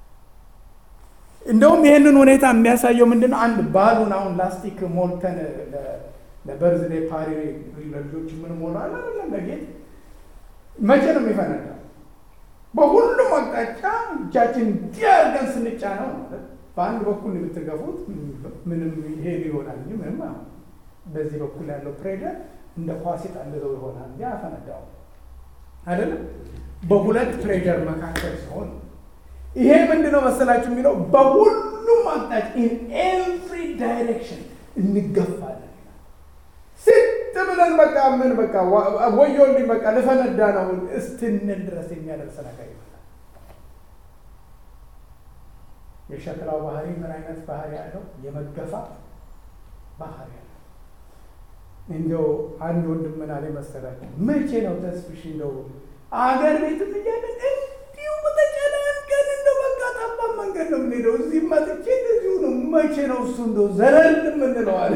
እንደውም ይህንን ሁኔታ የሚያሳየው ምንድን ነው? አንድ ባሉን አሁን ላስቲክ ሞልተን ለበርዝዴ ፓሪ ለልጆች ምን ሞላ አይደለም ለጌጥ መቼ ነው የሚፈነዳው? በሁሉም አቅጣጫ እጃችን እንዲያርገን ስንጫ ነው ማለት በአንድ በኩል የምትገፉት ምንም ይሄ ይሆናል እንጂ ምንም አሁን በዚህ በኩል ያለው ፕሬደር እንደ ኳስ የጣለዘው ይሆናል እንጂ አፈነዳው አይደለም። በሁለት ፕሬደር መካከል ሲሆን ይሄ ምንድነው መሰላችሁ የሚለው በሁሉም አቅጣጫ ኢን ኤቭሪ ዳይሬክሽን እንገፋለን። ስት ብለን በቃ ምን በቃ ወዮልኝ በቃ ልፈነዳ ነው እስትንል ድረስ የሚያደርስ ነገር ይሆናል። የሸክላው ባህሪ ምን አይነት ባህሪ ያለው? የመገፋት ባህሪ ያለው። እንደው አንድ ወንድም ምን አለ መሰላችሁ? መቼ ነው ተስፍሽ እንደው አገር ቤትም እያለን እንዲሁ በተጨናንቀን እንደው በቃ ጠባብ መንገድ ነው የምንሄደው፣ እዚህ መጥቼ እንደዚሁ ነው። መቼ ነው እሱ እንደው ዘለል የምንለው አለ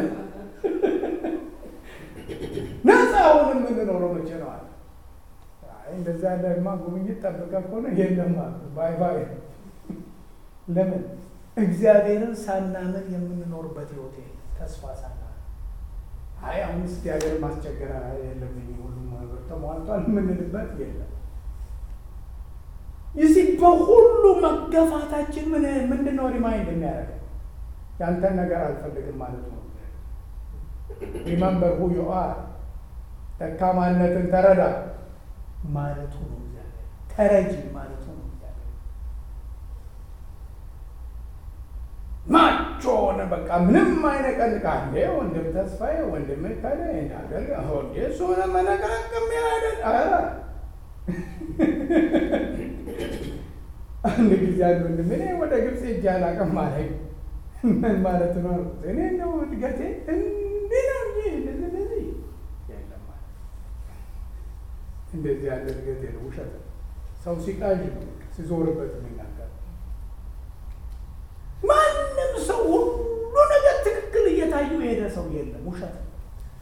ነፃ አሁን የምንኖረው መቼ ነው አለ። እንደዛ ያለማ ጉብኝት ጠብቀ ከሆነ የለም ባይ ባይ። ለምን እግዚአብሔርን ሳናምን የምንኖርበት ህይወት ተስፋ ሳና አይ አሁን ስ ሀገር ማስቸገር የለብኝ ሁሉም ነገር ተሟልቷል የምንልበት የለም። ይህ በሁሉ መገፋታችን ምን ምንድን ነው ሪማይንድ የሚያደርገው ያንተን ነገር አልፈልግም ማለት ነው። ሪመምበር ሁ ዩ አር ደካማነትን ተረዳ ማለቱ ነው። እግዚአብሔር ተረጂ ማለቱ ነው። እግዚአብሔር ማቾ ሆነ በቃ ምንም አይነቀንቅ አለ ወንድም ተስፋዬ ወንድም ከለ እንዳገር ሆዴ እሱ ሆነ መነቀረቅም አይደል ኧረ አንድ ጊዜ አንድ ወንድም እኔ ወደ ግብፅ ሄጄ አላውቅም አለኝ። ምን ማለት ነው አልኩት። እኔ ነው እድገቴ እንዲህ ነው እንጂ እንደዚህ እንደዚህ የለም አለ። እንደዚህ ያለ እድገት የለም፣ ውሸት ነው። ሰው ሲቃዥ ነው ሲዞርበት የሚናገር ማንም ሰው ሁሉ ነገር ትክክል እየታዩ የሄደ ሰው የለም፣ ውሸት ነው።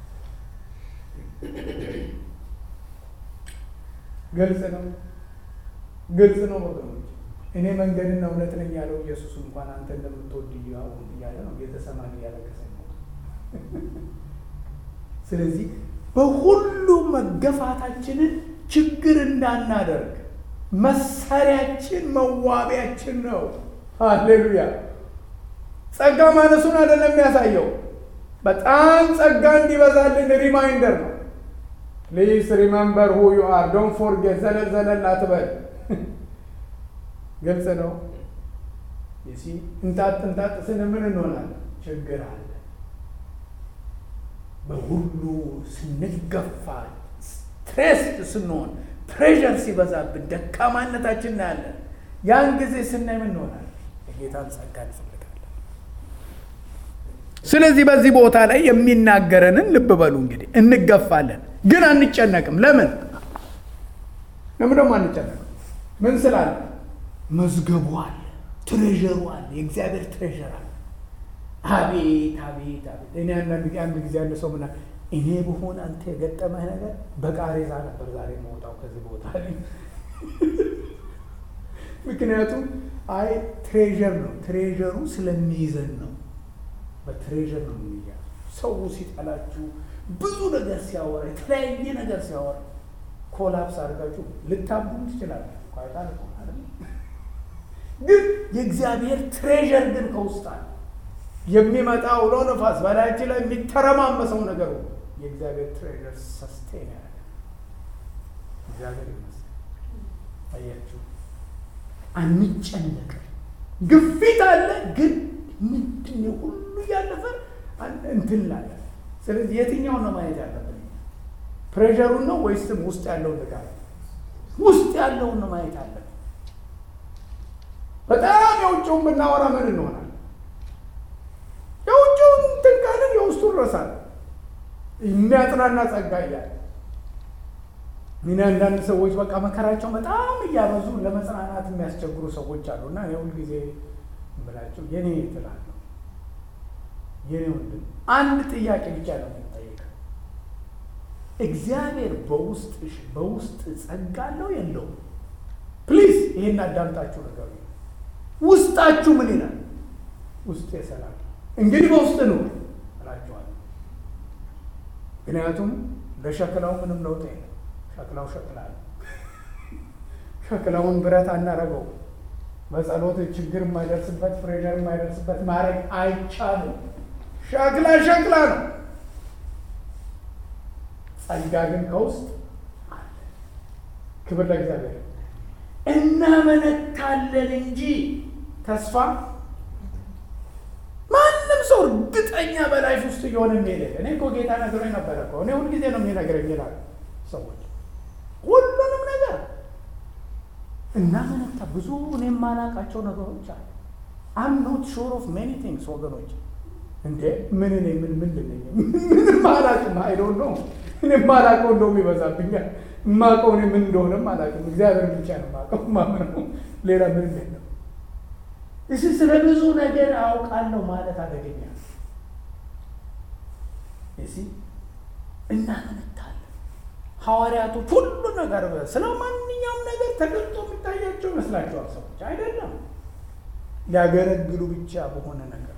ግልጽ ነው፣ ግልጽ ነው ወገኖች። እኔ መንገድና እውነት ነኝ ያለው ኢየሱስ እንኳን አንተ እንደምትወድ አሁን እያለ ነው ጌተሰማኒ እያለቀሰ ነው። ስለዚህ በሁሉ መገፋታችንን ችግር እንዳናደርግ መሳሪያችን መዋቢያችን ነው። ሃሌሉያ! ጸጋ ማነሱን አይደለም የሚያሳየው፣ በጣም ጸጋ እንዲበዛልን ሪማይንደር ነው። ፕሊዝ ሪመምበር ሁ ዩ አር ዶንት ፎርጌት። ዘለል ዘለል አትበል። ግልጽ ነው። ይሲ እንጣጥ እንጣጥ ስን ምን እንሆናለን? ችግር አለ። በሁሉ ስንገፋ፣ ስትሬስድ ስንሆን፣ ፕሬሸር ሲበዛብን ደካማነታችን እናያለን። ያን ጊዜ ስናይ ምን እንሆናለን? የጌታን ጸጋ እንፈልጋለን። ስለዚህ በዚህ ቦታ ላይ የሚናገረንን ልብ በሉ እንግዲህ እንገፋለን፣ ግን አንጨነቅም። ለምን ለምን ደግሞ አንጨነቅም? ምን ስላለ መዝገቡ አለ፣ ትሬዠሩ አለ፣ የእግዚአብሔር ትሬዠር አለ። አቤት አቤት አቤት! እኔ አንዳንድ ጊዜ አንድ ጊዜ ያለ ሰው ምና እኔ በሆነ አንተ የገጠመህ ነገር በቃሬዛ ነበር ዛሬ መውጣው ከዚህ ቦታ ላይ ምክንያቱም አይ ትሬዠር ነው ትሬዠሩ ስለሚይዘን ነው። በትሬዠር ነው የሚያዙ። ሰው ሲጠላችሁ ብዙ ነገር ሲያወራ የተለያየ ነገር ሲያወራ ኮላፕስ አድርጋችሁ ልታቡም ትችላላችሁ። ቋይታ ግን የእግዚአብሔር ትሬዠር ግን ከውስጥ አለ። የሚመጣ አውሎ ነፋስ በላያችን ላይ የሚተረማመሰው ነገር የእግዚአብሔር ትሬዠር ሰስቴን ያደርጋል። እግዚአብሔር ይመስገን። አያችሁ አንጨነቅም። ግፊት አለ፣ ግን ምንድን ነው ሁሉ እያለፈ እንትን ላለ። ስለዚህ የትኛውን ነው ማየት ያለብን? ፕሬሸሩን ነው ወይስም ውስጥ ያለውን ነገር? ውስጥ ያለውን ነው ማየት አለብን። በጣም የውጭውን ብናወራ ምን እንሆናል? የውጭውን እንትን ካልን የውስጡን ረሳል። የሚያጽናና ጸጋ እያለ ምን አንዳንድ ሰዎች በቃ መከራቸው በጣም እያበዙ ለመጽናናት የሚያስቸግሩ ሰዎች አሉ። እና እኔ ሁልጊዜ ብላቸው የኔ ትላለሁ የኔ ወንድም አንድ ጥያቄ ብቻ ነው የሚጠይቀው። እግዚአብሔር በውስጥሽ በውስጥ ጸጋ አለው የለውም? ፕሊዝ ይሄን አዳምጣችሁ ነገር ውስጣችሁ ምን ይላል? ውስጥ የሰላም እንግዲህ በውስጥ ነው እላችኋለሁ። ምክንያቱም ለሸክላው ምንም ለውጥ የለም። ሸክላው ሸክላ ነው። ሸክላውን ብረት አናረገው። በጸሎት ችግር የማይደርስበት ፕሬሸር የማይደርስበት ማድረግ አይቻልም። ሸክላ ሸክላ ነው። ጸጋ ግን ከውስጥ አለ። ክብር ለእግዚአብሔር። እናመነታለን እንጂ ተስፋ ማንም ሰው እርግጠኛ በላይፍ ውስጥ እየሆነ የሚሄደ እኔ እኮ ጌታ ነግሮኝ ነበረ እኮ እኔ ሁልጊዜ ነው የሚነግረኝ ይላሉ ሰዎች ሁሉንም ነገር እናመነታ ብዙ እኔ የማላውቃቸው ነገሮች አሉ። አም ኖት ሹር ኦፍ ሜኒ ቲንግስ ወገኖች። እንዴ ምን እኔ ምን ምንድን ነኝ? ምንም አላውቅም። አይዶን ነው እኔ የማላውቀው እንደውም ይበዛብኛል። የማውቀው እኔ ምን እንደሆነም አላውቅም። እግዚአብሔር ብቻ ነው የማውቀው። ማምነው ሌላ ምንም የለም። እስ ስለ ብዙ ነገር አውቃለሁ ማለት አደገኛ እሲ እናመነታለን ሐዋርያቶች ሁሉ ነገር ስለ ማንኛውም ነገር ተገልጦ የሚታያቸው ይመስላችኋል? ሰዎች አይደለም። ሊያገለግሉ ብቻ በሆነ ነገር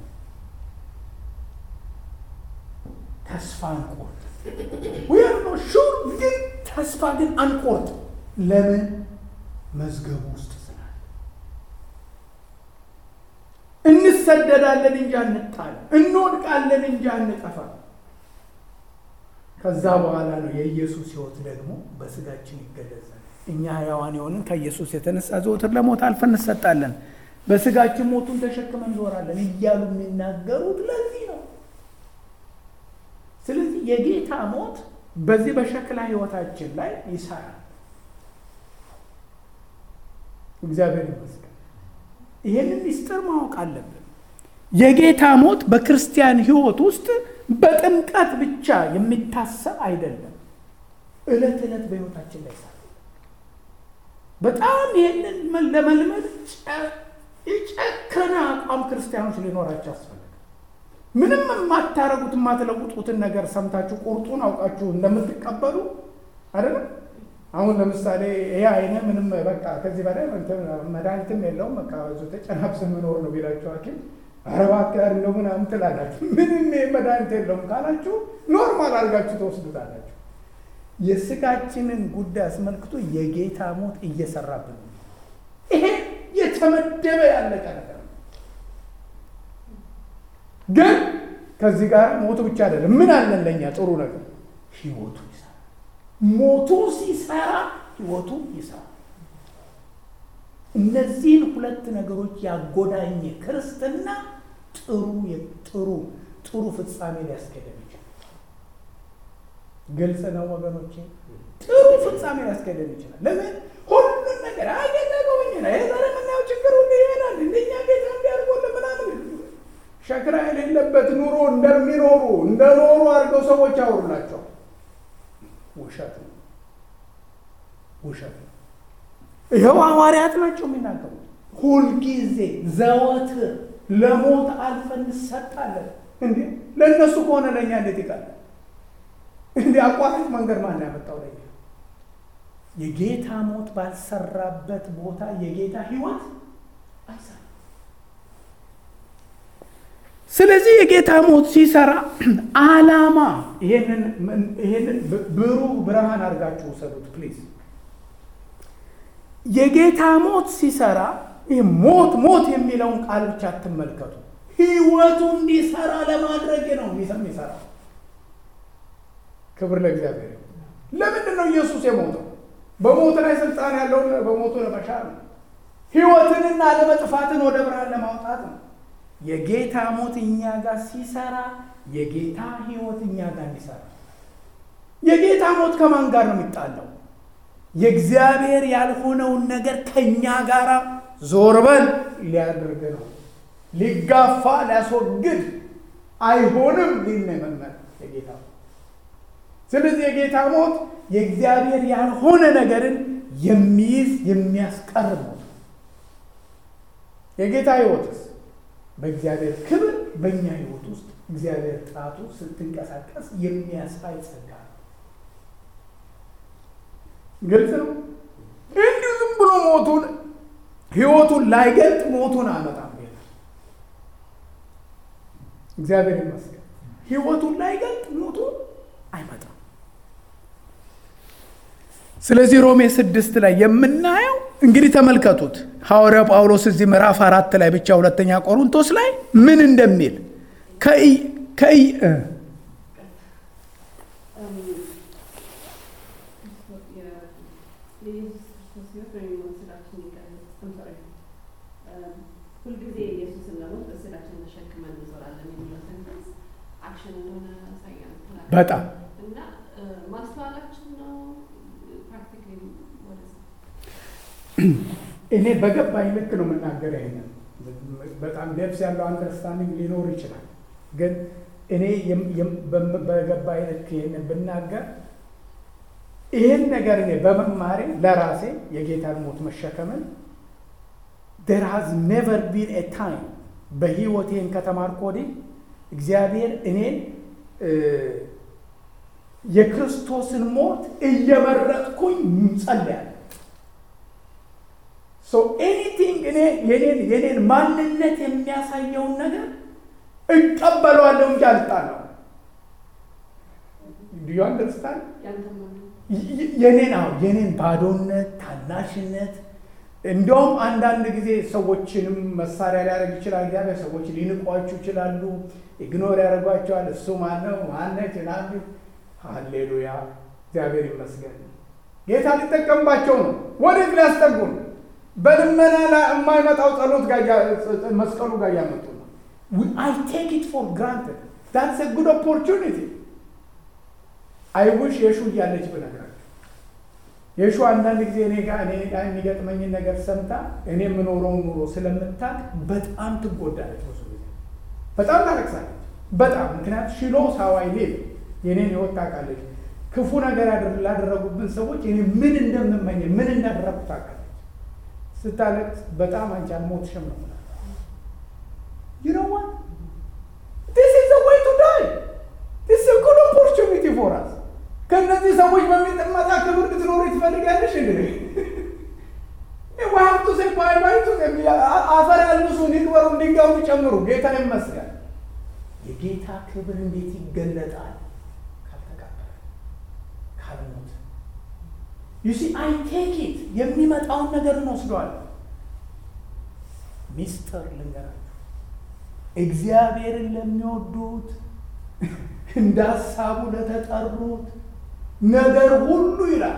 ተስፋ አንቆርጥ። ዊር ነው ሹር ግን ተስፋ ግን አንቆርጥ። ለምን? መዝገቡ ውስጥ ስላለ እንሰደዳለን እንጂ አንጣል፣ እንወድቃለን እንጂ አንጠፋ። ከዛ በኋላ ነው የኢየሱስ ሕይወት ደግሞ በስጋችን ይገለጻል። እኛ ሕያዋን የሆንን ከኢየሱስ የተነሳ ዘወትር ለሞት አልፈን እንሰጣለን። በስጋችን ሞቱን ተሸክመን እንዞራለን እያሉ የሚናገሩት ለዚህ ነው። ስለዚህ የጌታ ሞት በዚህ በሸክላ ህይወታችን ላይ ይሰራል። እግዚአብሔር ይመስገን። ይህንን ሚስጥር ማወቅ አለብን። የጌታ ሞት በክርስቲያን ህይወት ውስጥ በጥምቀት ብቻ የሚታሰብ አይደለም። እለት ዕለት በህይወታችን ላይ ይሰራል። በጣም ይህንን ለመልመድ የጨከነ አቋም ክርስቲያኖች ሊኖራቸው ያስፈልጋል። ምንም የማታረጉት የማትለውጡትን ነገር ሰምታችሁ ቁርጡን አውቃችሁ እንደምትቀበሉ አይደለም። አሁን ለምሳሌ ይሄ አይነ ምንም በቃ ከዚህ በላይ መድኃኒትም የለውም በቃ ተጨናብስ የምኖር ነው ቢላችሁ ሐኪም ኧረ እባክህ እንደው ምናምን ትላላችሁ። ምንም መድኃኒት የለውም ካላችሁ ኖርማል አድርጋችሁ ተወስዱታላችሁ። የስጋችንን ጉዳይ አስመልክቶ የጌታ ሞት እየሰራብን ነው። ይሄ የተመደበ ያለቀ ነገር ነው። ግን ከዚህ ጋር ሞቱ ብቻ አይደለም። ምን አለን ለእኛ ጥሩ ነገር? ህይወቱ ይሰራ። ሞቱ ሲሰራ ህይወቱ ይሰራ። እነዚህን ሁለት ነገሮች ያጎዳኘ ክርስትና ጥሩ ጥሩ ጥሩ ፍጻሜ ሊያስኬደን ይችላል። ግልጽ ነው ወገኖቼ፣ ጥሩ ፍጻሜ ሊያስኬደን ይችላል። ለምን ሁሉን ነገር አገጠገኝ ነው ይሄ ዛሬ የምናየው ችግር ሁሉ ይሄዳል። እንደኛ ጌታ እንዲያርጎለ ምናምን ሸክራ የሌለበት ኑሮ እንደሚኖሩ እንደኖሩ አድርገው ሰዎች ያወሩላቸው። ውሸት ነው፣ ውሸት ነው። ይኸው ሐዋርያት ናቸው የሚናገሩት። ሁልጊዜ ዘወትር ለሞት አልፈን እንሰጣለን። እንዴ ለእነሱ ከሆነ ለእኛ እንዴት ይቀላል? እንዲህ አቋራጭ መንገድ ማን ያመጣው ለኛ? የጌታ ሞት ባልሰራበት ቦታ የጌታ ህይወት አይሰራም። ስለዚህ የጌታ ሞት ሲሰራ ዓላማ ይሄንን ብሩህ ብርሃን አድርጋችሁ ውሰዱት ፕሊዝ። የጌታ ሞት ሲሰራ ይህ ሞት ሞት የሚለውን ቃል ብቻ አትመልከቱ። ህይወቱ እንዲሰራ ለማድረግ ነው የሚሰራው። ክብር ለእግዚአብሔር። ለምንድን ነው ኢየሱስ የሞተው? በሞት ላይ ስልጣን ያለውን በሞቱ ለመሻር ነው። ህይወትንና ለመጥፋትን ወደ ብርሃን ለማውጣት ነው። የጌታ ሞት እኛ ጋር ሲሰራ የጌታ ህይወት እኛ ጋር እንዲሰራ። የጌታ ሞት ከማን ጋር ነው የሚጣለው? የእግዚአብሔር ያልሆነውን ነገር ከእኛ ጋር ዞር በል ሊያደርግ ነው። ሊጋፋ ሊያስወግድ አይሆንም ሊል ነው የመመር የጌታ ስለዚህ የጌታ ሞት የእግዚአብሔር ያልሆነ ነገርን የሚይዝ የሚያስቀር ሞት። የጌታ ህይወትስ በእግዚአብሔር ክብር በእኛ ህይወት ውስጥ እግዚአብሔር ጣቱ ስትንቀሳቀስ የሚያሳይ ጸጋ ነው። ግልጽ ነው። እንዲሁ ዝም ብሎ ሞቱን ህይወቱን ላይገልጥ ሞቱን አመጣም። እግዚአብሔር ይመስገን። ህይወቱን ላይገልጥ ሞቱን አይመጣም። ስለዚህ ሮሜ ስድስት ላይ የምናየው እንግዲህ ተመልከቱት ሐዋርያው ጳውሎስ እዚህ ምዕራፍ አራት ላይ ብቻ ሁለተኛ ቆሮንቶስ ላይ ምን እንደሚል ከይ ሁልጊዜ ኢየሱስን ለሞት በስጋችን ተሸክመን እንዞራለን የሚለው ሰንተንስ አክሽን እንደሆነ ያሳያል። በጣም እና ማስተዋላችን ነው ፕራክቲካሊ ወደዛ እኔ በገባኝ ልክ ነው የምናገር። ይሄንን በጣም ደብስ ያለው አንደርስታንዲንግ ሊኖር ይችላል። ግን እኔ በገባኝ ልክ ይህንን ብናገር ይህን ነገር እኔ በመማሬ ለራሴ የጌታን ሞት መሸከምን ዴር ሃዝ ኔቨር ቢን ኤ ታይም በህይወቴን ከተማርኩ ወዲህ እግዚአብሔር እኔን የክርስቶስን ሞት እየመረጥኩኝ ጸልያለሁ። ሶ ኤኒቲንግ እኔ የኔን የኔን ማንነት የሚያሳየውን ነገር እቀበለዋለሁ እንጂ አልጣለሁ። ዱ ዩ አንደርስታንድ? የኔን አዎ የኔን ባዶነት፣ ታናሽነት እንዲያውም አንዳንድ ጊዜ ሰዎችንም መሳሪያ ሊያደርግ ይችላል። እግዚአብሔር ሰዎች ሊንቋችሁ ይችላሉ፣ ኢግኖር ያደርጓቸዋል። እሱ ማነው ማነች ናሉ። ሃሌሉያ እግዚአብሔር ይመስገን። ጌታ ሊጠቀምባቸው ነው። ወዴት ሊያስጠጉን? በልመና ላይ የማይመጣው ጸሎት ጋር እያ- መስቀሉ ጋር እያመጡ ነው። አይ ቴክ ኢት ፎር ግራንትድ ዳትስ ኤ ጉድ ኦፖርቹኒቲ። አይ ውሽ የሹ እያለች ብነግራቸው የሹ አንዳንድ ጊዜ እኔ ጋር እኔ ጋር የሚገጥመኝን ነገር ሰምታ እኔ የምኖረውን ኑሮ ስለምታቅ በጣም ትጎዳለች። ብዙ ጊዜ በጣም ታለቅሳለች። በጣም ምክንያቱ ሽሎ ሳዋይ ሌል የኔን ህይወት ታውቃለች። ክፉ ነገር ያደር- ላደረጉብን ሰዎች እኔ ምን እንደምመኝ ምን እንዳደረጉ ታውቃለች። ስታለቅስ በጣም አንቺ አልሞትሽም ነው የምላት። You know what? This is the way to die. This is a good opportunity for us. ከእነዚህ ሰዎች በሚጠመጣ ክብር ልትኖሩ ትፈልጋለሽ? እንግዲህ ሀብቱ ሴ ባይባይቱ አፈር ያልብሱን ይቅበሩ ድንጋዩን ይጨምሩ። ጌታ ይመስገን። የጌታ ክብር እንዴት ይገለጣል? ካልተቃጠለ ካልሞት ዩሲ አይ ቴክ ኢት የሚመጣውን ነገር እንወስደዋለን። ሚስጥር ልንገራችሁ፣ እግዚአብሔርን ለሚወዱት እንደ ሀሳቡ ለተጠሩት ነገር ሁሉ ይላል።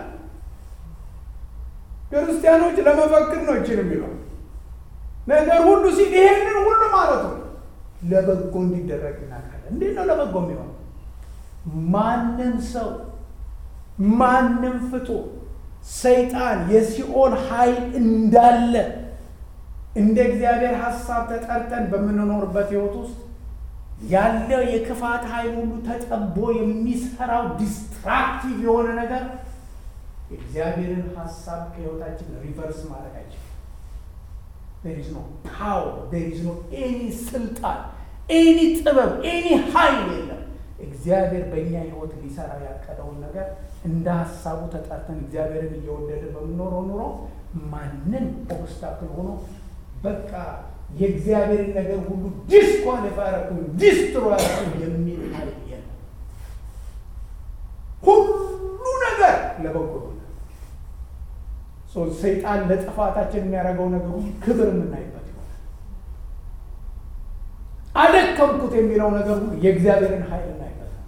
ክርስቲያኖች ለመፈክር ነው ይችል የሚለው ነገር ሁሉ ሲል ይሄንን ሁሉ ማለት ነው ለበጎ እንዲደረግ እናውቃለን። እንዴት ነው ለበጎ የሚሆነው? ማንም ሰው ማንም ፍጡር ሰይጣን የሲኦል ኃይል እንዳለ እንደ እግዚአብሔር ሀሳብ ተጠርተን በምንኖርበት ህይወት ውስጥ ያለው የክፋት ኃይል ሁሉ ተጠቦ የሚሰራው ዲስትራክቲቭ የሆነ ነገር የእግዚአብሔርን ሀሳብ ከህይወታችን ሪቨርስ ማድረግ አይችልም። there is no power there is no any ስልጣን ኤኒ ጥበብ ኤኒ ኃይል የለም። እግዚአብሔር በእኛ ህይወት ሊሰራ ያቀደውን ነገር እንደ ሀሳቡ ተጠርተን እግዚአብሔርን እየወደደ በምኖረው ኑሮ ማንም ኦብስታክል ሆኖ በቃ የእግዚአብሔርን ነገር ሁሉ ዲስኳሊፋይ ያደረኩኝ ዲስትሮ ያደረኩኝ የሚል ኃይል የለም። ሁሉ ነገር ለበጎ ይሆናል። ሶ ሰይጣን ለጥፋታችን የሚያደርገው ነገር ሁሉ ክብር የምናይበት ይሆናል። አደከምኩት የሚለው ነገር ሁሉ የእግዚአብሔርን ኃይል እናይበት ነው።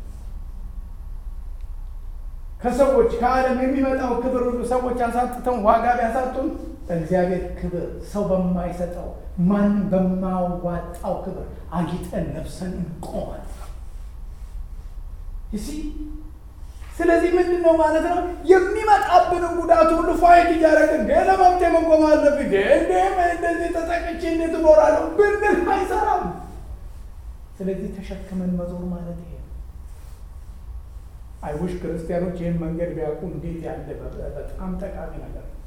ከሰዎች ከዓለም የሚመጣው ክብር ሁሉ ሰዎች አሳጥተውን ዋጋ ቢያሳጡን እግዚአብሔር ክብር ሰው በማይሰጠው ማንም በማዋጣው ክብር አጊጠን ለብሰን እንቆማለን። ይሲ ስለዚህ ምንድን ነው ማለት ነው? የሚመጣብንን ጉዳት ሁሉ ፋይት እያደረግን ገና መብቴ መቆም አለብኝ እንዴ እንደዚህ ተጠቅቼ እንዴት እኖራለሁ ብንል አይሰራም። ስለዚህ ተሸክመን መዞር ማለት ይሄ ነው። አይውሽ ክርስቲያኖች ይህን መንገድ ቢያውቁ እንዴት ያለ በጣም ጠቃሚ ነገር ነው።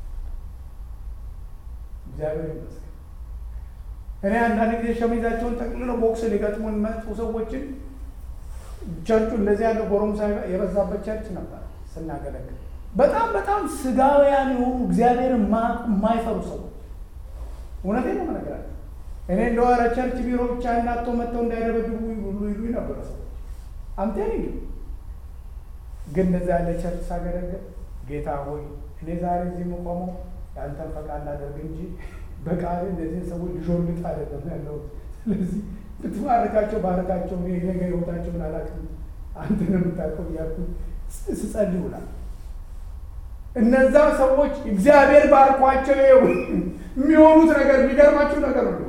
እግዚአብሔር ይመስገን። እኔ አንዳንድ ጊዜ ሸሚዛቸውን ጠቅልለው ቦክስ ሊገጥሙን መጡ ሰዎችን ቸርቹ እንደዚህ ያለ ጎረምሳ የበዛበት ቸርች ነበር ስናገለግል። በጣም በጣም ስጋውያን የሆኑ እግዚአብሔርን የማይፈሩ ሰዎች እውነቴን ነው የምነግራቸው። እኔ እንደው ኧረ ቸርች ቢሮ ብቻ እናቶ መጥተው እንዳይደበድቡ ሁሉ ይሉ ነበረ ሰዎች አምቴን ግን እንደዛ ያለ ቸርች ሳገለግል ጌታ ሆይ እኔ ዛሬ እዚህ የምቆመው የአንተን ፈቃድ ላደርግ እንጂ በቃል እነዚህን ሰዎች ልሾልጥ አይደለም ያለሁት። ስለዚህ ብትባርካቸው ባርካቸው፣ እኔ ነገ ህይወታቸውን አላውቅም፣ አንተን የምታውቀው እያልኩ ስጸልይ ውላል። እነዛ ሰዎች እግዚአብሔር ባርኳቸው ይኸው የሚሆኑት ነገር የሚገርማችሁ ነገር ነው።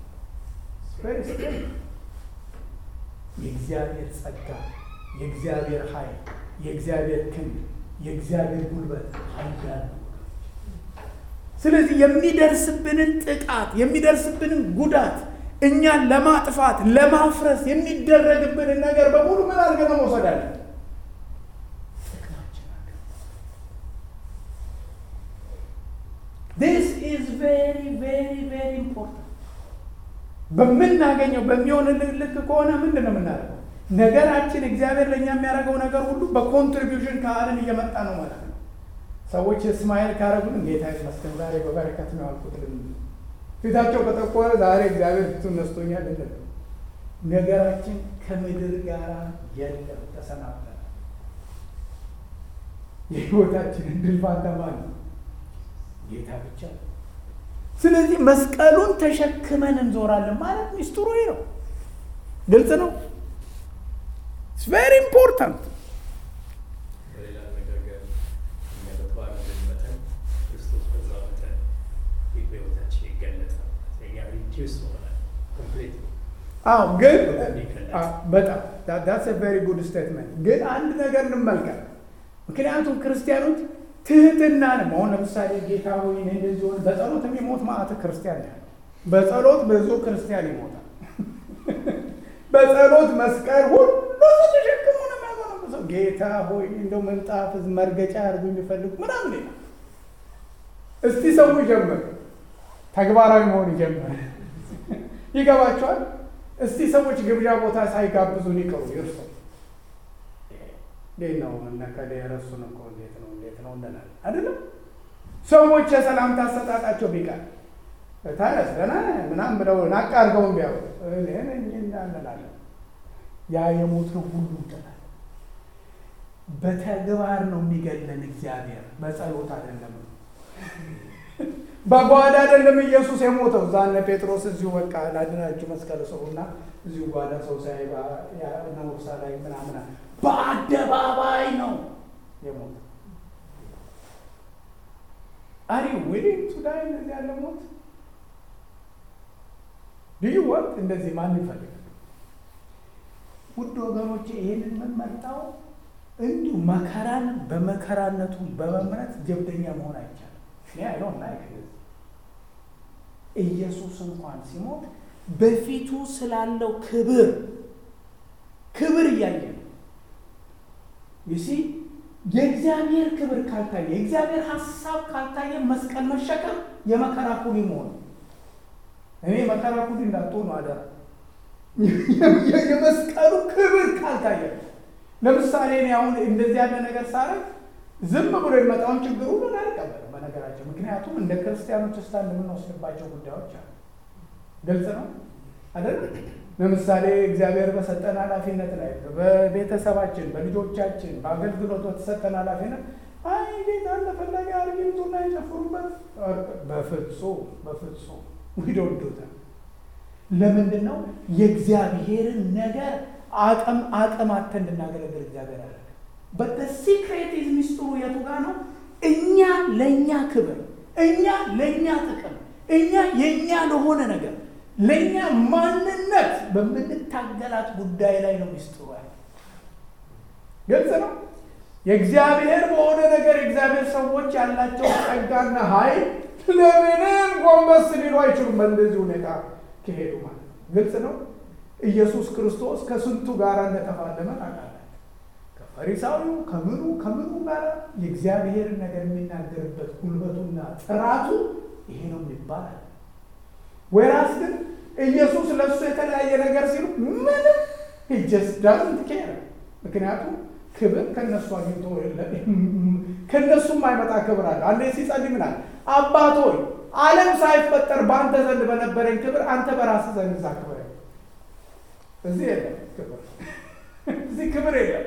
የእግዚአብሔር ጸጋ፣ የእግዚአብሔር ኃይል፣ የእግዚአብሔር ክንድ፣ የእግዚአብሔር ጉልበት ኃያል ነው። ስለዚህ የሚደርስብንን ጥቃት የሚደርስብንን ጉዳት እኛን ለማጥፋት ለማፍረስ የሚደረግብንን ነገር በሙሉ ምን አድርገን መውሰድ አለን? ዲስ ኢዝ ቬሪ ቬሪ ቬሪ ኢምፖርታንት። በምናገኘው በሚሆን ልክ ከሆነ ምንድን ነው የምናደርገው? ነገራችን እግዚአብሔር ለእኛ የሚያደርገው ነገር ሁሉ በኮንትሪቢዩሽን ከዓለም እየመጣ ነው ማለት ነው። ሰዎች እስማኤል ካረጉን ጌታ ይመስገን ዛሬ በበረከት ነው ያልኩት ፊታቸው ከጠቆረ ዛሬ እግዚአብሔር ፊቱን ነስቶኛል የለም። ነገራችን ከምድር ጋር የለም፣ ተሰናብተናል። የህይወታችንን ድል ፋንታ ማን ነው? ጌታ ብቻ ነው። ስለዚህ መስቀሉን ተሸክመን እንዞራለን ማለት ሚስጥሩ ይሄ ነው። ግልጽ ነው። ኢትስ ቬሪ ኢምፖርታንት። በሌላ አነጋገር እኛ በተባረክን መጠን ክርስቶስ በዛ መጠን ኤክስኪውዝ ትሆናል ኮምፕሊት አዎ ግን በጣም ዳትስ ቬሪ ጉድ ስቴትመንት። ግን አንድ ነገር እንመልከት። ምክንያቱም ክርስቲያኖች ትህትናንም አሁን ለምሳሌ ጌታ ሆይ እኔ እንደዚህ ሆነ በጸሎት የሚሞት ማዕት ክርስቲያን ነው ያለው። በጸሎት ብዙ ክርስቲያን ይሞታል። በጸሎት መስቀል ሁሉ ተሸክሞ ነው የሚያጎነበሰው። ጌታ ሆይ እንደው ምንጣፍ መርገጫ ያርጉ የሚፈልጉ ምናምን ይላል። እስቲ ሰው ይጀምር፣ ተግባራዊ መሆን ይጀምር። ይገባቸዋል። እስቲ ሰዎች ግብዣ ቦታ ሳይጋብዙን ይቀሩ ይርሱ። እንዴት ነው እነከሌ ረሱን እኮ እንዴት ነው እንዴት ነው እንላለን አይደለም። ሰዎች የሰላምታ አሰጣጣቸው ቢቀር ታዲያስ ደህና ነህ ምናምን ብለው ናቅ አድርገውን ቢያው እንላለን። ያ የሞትነው ሁሉ እንጠላለን። በተግባር ነው የሚገለን እግዚአብሔር፣ በጸሎት አይደለም። በጓዳ አይደለም ኢየሱስ የሞተው። እዛ እነ ጴጥሮስ እዚሁ በቃ ላድናችሁ መስቀል ሰውና እዚሁ ጓዳ ሰው ሳይ ነውርሳ ላይ ምናምን በአደባባይ ነው የሞተው። አሪ ዊሊንግ ቱ ዳይ እንደዚህ ያለ ሞት ልዩ ወቅት እንደዚህ ማን ይፈልጋል? ውድ ወገኖቼ ይህንን የምንመርጠው እንዲሁ መከራን በመከራነቱ በመምረጥ ጀብደኛ መሆን አይቻልም። እኔ አይሆን ላይ ኢየሱስ እንኳን ሲሞት በፊቱ ስላለው ክብር ክብር እያየ ነው። ይሲ የእግዚአብሔር ክብር ካልታየ የእግዚአብሔር ሀሳብ ካልታየ መስቀል መሸከም የመከራ ኩሊ መሆን እኔ መከራ ኩሊ እንዳትሆኑ አደራ። የመስቀሉ ክብር ካልታየ ለምሳሌ እኔ አሁን እንደዚህ ያለ ነገር ሳረግ ዝም ብሎ የመጣውን ችግር ሁሉ አልቀበልም። በነገራቸው ምክንያቱም እንደ ክርስቲያኖች ስታንድ የምንወስድባቸው ጉዳዮች አሉ። ግልጽ ነው አይደል? ለምሳሌ እግዚአብሔር በሰጠን ኃላፊነት ላይ በቤተሰባችን፣ በልጆቻችን፣ በአገልግሎት በተሰጠን ኃላፊነት አይ ጌታ እንደፈለገ አርጊቱና የጨፍሩበት በፍጹም በፍጹም ዊዶዶታ ለምንድን ነው የእግዚአብሔርን ነገር አቅም አቅም አተ እንድናገለግል እግዚአብሔር አለ። በሲክሬት ሚስጥሩ የቱ ጋር ነው? እኛ ለእኛ ክብር፣ እኛ ለእኛ ጥቅም፣ እኛ የእኛ ለሆነ ነገር ለእኛ ማንነት በምንታገላት ጉዳይ ላይ ነው ሚስጥሩ ያለ። ግልጽ ነው። የእግዚአብሔር በሆነ ነገር የእግዚአብሔር ሰዎች ያላቸው ጸጋና ኃይል ለምንም ጎንበስ ሊሉ አይችሉም። በእንደዚህ ሁኔታ ከሄዱ ማለት ነው። ግልጽ ነው። ኢየሱስ ክርስቶስ ከስንቱ ጋር እንደተፋለመ ታውቃላችሁ። ከፈሪሳዊው ከምኑ ከምኑ ጋር የእግዚአብሔርን ነገር የሚናገርበት ጉልበቱና ጥራቱ ይሄ ነው ይባላል። ወይራስ ግን ኢየሱስ ለእሱ የተለያየ ነገር ሲሉ ምንም ጀስት ዳዝንት ኬር። ምክንያቱም ክብር ከነሱ አግኝቶ ከነሱም አይመጣ ክብር አለ። አንዴ ሲጸልይ ምናል አባት ሆይ ዓለም ሳይፈጠር በአንተ ዘንድ በነበረኝ ክብር አንተ በራስህ ዘንድ እዛ ክብር እዚህ የለም ክብር፣ እዚህ ክብር የለም።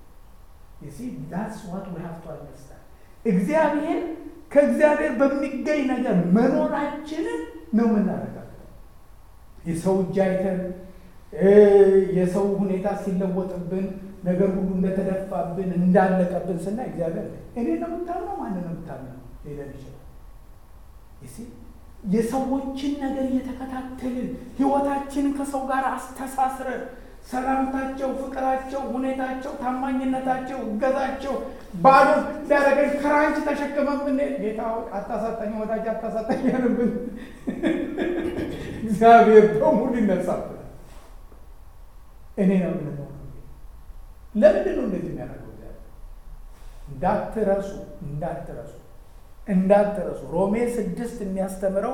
እግዚአብሔር ከእግዚአብሔር በሚገኝ ነገር መኖራችንን ነው የምናረጋግጠው። የሰው እጅ አይተን የሰው ሁኔታ ሲለወጥብን ነገር ሁሉ እንደተደፋብን እንዳለቀብን ስናይ እግዚአብሔር እኔ ነው የምታምነው ማንን ነው የምታምነው ሊለን ይችላል። የሰዎችን ነገር እየተከታተልን ህይወታችንን ከሰው ጋር አስተሳስረን ሰላምታቸው፣ ፍቅራቸው፣ ሁኔታቸው፣ ታማኝነታቸው፣ እገዛቸው ባዶ ሊያደረገኝ ክራንች ተሸክመን ብንሄድ ጌታ አታሳጣኝ፣ ወዳጅ አታሳጣኝ ያንብን እግዚአብሔር በሙሉ ይነሳብናል። እኔ ነው ምንለው ለምንድን ነው እንደዚህ የሚያደርገው? እንዳትረሱ እንዳትረሱ እንዳትረሱ ሮሜ ስድስት የሚያስተምረው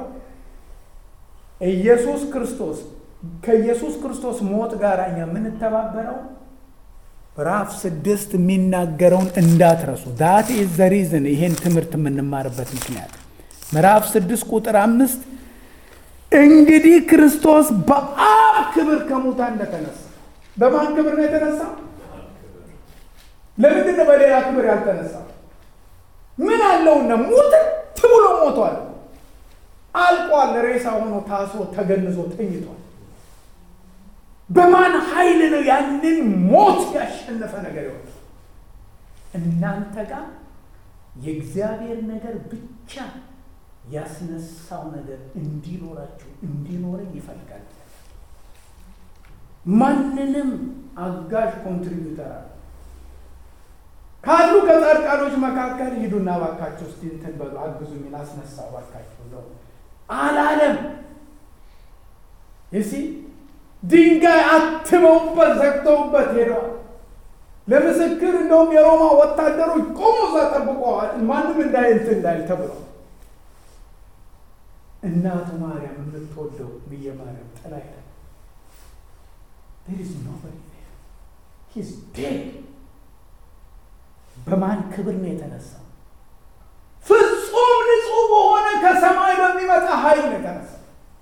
ኢየሱስ ክርስቶስ ከኢየሱስ ክርስቶስ ሞት ጋር እኛ የምንተባበረው ምዕራፍ ስድስት የሚናገረውን እንዳትረሱ። ዳት ኢዝ ዘ ሪዝን ይሄን ትምህርት የምንማርበት ምክንያት ምዕራፍ ስድስት ቁጥር አምስት እንግዲህ ክርስቶስ በአብ ክብር ከሙታን እንደተነሳ በማን ክብር ነው የተነሳው? ለምንድን ነው በሌላ ክብር ያልተነሳው? ምን አለውና ሙት ብሎ ሞቷል። አልቋል። ሬሳ ሆኖ ታስሮ ተገንዞ ተኝቷል። በማን ኃይል ነው ያንን ሞት ያሸነፈ ነገር ይሆን? እናንተ ጋር የእግዚአብሔር ነገር ብቻ ያስነሳው ነገር እንዲኖራችሁ እንዲኖረኝ ይፈልጋል። ማንንም አጋዥ ኮንትሪቢዩተር አለ ካሉ ከጻድቃኖች መካከል ሂዱና ባካችሁ እስቲ እንትን በሉ አግዙኝ፣ ላስነሳው ባካችሁ ነው አላለም። ይሲ ድንጋይ አትመውበት ዘግተውበት ሄደዋል። ለምስክር እንደውም የሮማ ወታደሮች ቆሙ እዛ ጠብቀዋል፣ ማንም እንዳይልት እንዳይል ተብለው እናቱ ማርያም የምትወደው ብዬ ማርያም ጥላ ሄደ። there is nobody there he's dead በማን ክብር ነው የተነሳው? ፍጹም ንጹሕ በሆነ ከሰማይ በሚመጣ ኃይል ነው የተነሳው።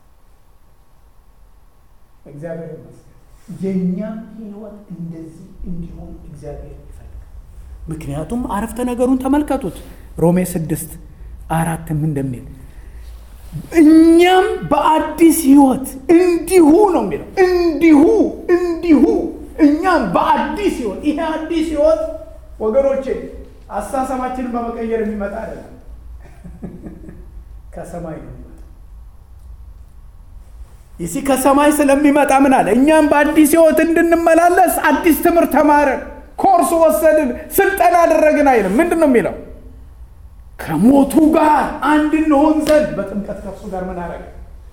እግዚአብሔር ይመስገን። የእኛም ህይወት እንደዚህ እንዲሆን እግዚአብሔር ይፈልጋል። ምክንያቱም አረፍተ ነገሩን ተመልከቱት። ሮሜ ስድስት አራትም እንደሚል እኛም በአዲስ ህይወት እንዲሁ ነው የሚለው እንዲሁ እንዲሁ እኛም በአዲስ ህይወት ይሄ አዲስ ህይወት ወገኖቼ አስተሳሰባችንን በመቀየር የሚመጣ አይደለም። ከሰማይ ነው የሚመጣ። ይሲ ከሰማይ ስለሚመጣ ምን አለ? እኛም በአዲስ ህይወት እንድንመላለስ አዲስ ትምህርት ተማርን፣ ኮርስ ወሰድን፣ ስልጠና አደረግን አይልም። ምንድን ነው የሚለው? ከሞቱ ጋር አንድ እንሆን ዘንድ በጥምቀት ከእርሱ ጋር ምን አረገ?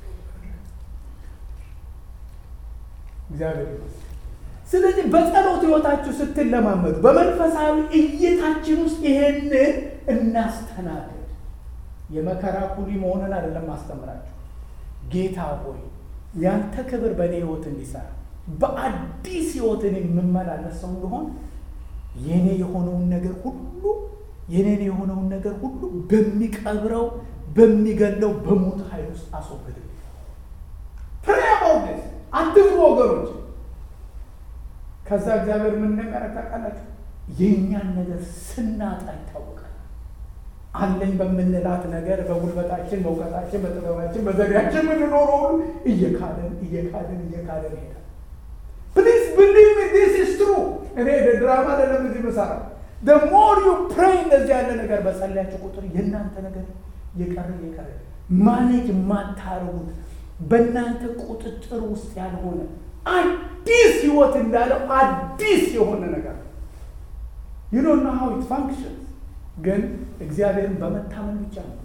እግዚአብሔር ይመስገን። ስለዚህ በጸሎት ህይወታችሁ ስትለማመዱ በመንፈሳዊ እይታችን ውስጥ ይሄንን እናስተናግድ። የመከራ ኩሊ መሆንን አይደለም ማስተምራችሁ። ጌታ ሆይ ያንተ ክብር በእኔ ህይወት እንዲሰራ በአዲስ ህይወትን የምመላለስ ሰው እንደሆን የኔ የሆነውን ነገር ሁሉ የኔን የሆነውን ነገር ሁሉ በሚቀብረው በሚገለው በሞት ኃይል ውስጥ አስወግድ። ፕሬያባውደስ አትፍሩ ወገኖች። ከዛ እግዚአብሔር ምን እንደሚያደርግ ታውቃላችሁ? የእኛን ነገር ስናጣ ይታወቃል። አለኝ በምንላት ነገር በጉልበታችን፣ በእውቀታችን፣ በጥበባችን፣ በዘዴያችን የምንኖረው ሁሉ እየካደን እየካደን እየካደን ይሄዳል። ፕሊዝ ብሊቭ ሚ ዲስ ኢዝ ትሩ። እኔ ድራማ አይደለም እዚህ ምሰራ the more you pray እንደዚህ ያለ ነገር በጸለያችሁ ቁጥር የእናንተ ነገር የቀረ የቀረ ማኔጅ የማታረጉት በእናንተ ቁጥጥር ውስጥ ያልሆነ አዲስ ህይወት እንዳለው አዲስ የሆነ ነገር you don't know how it functions ግን እግዚአብሔርን በመታመን ብቻ ነው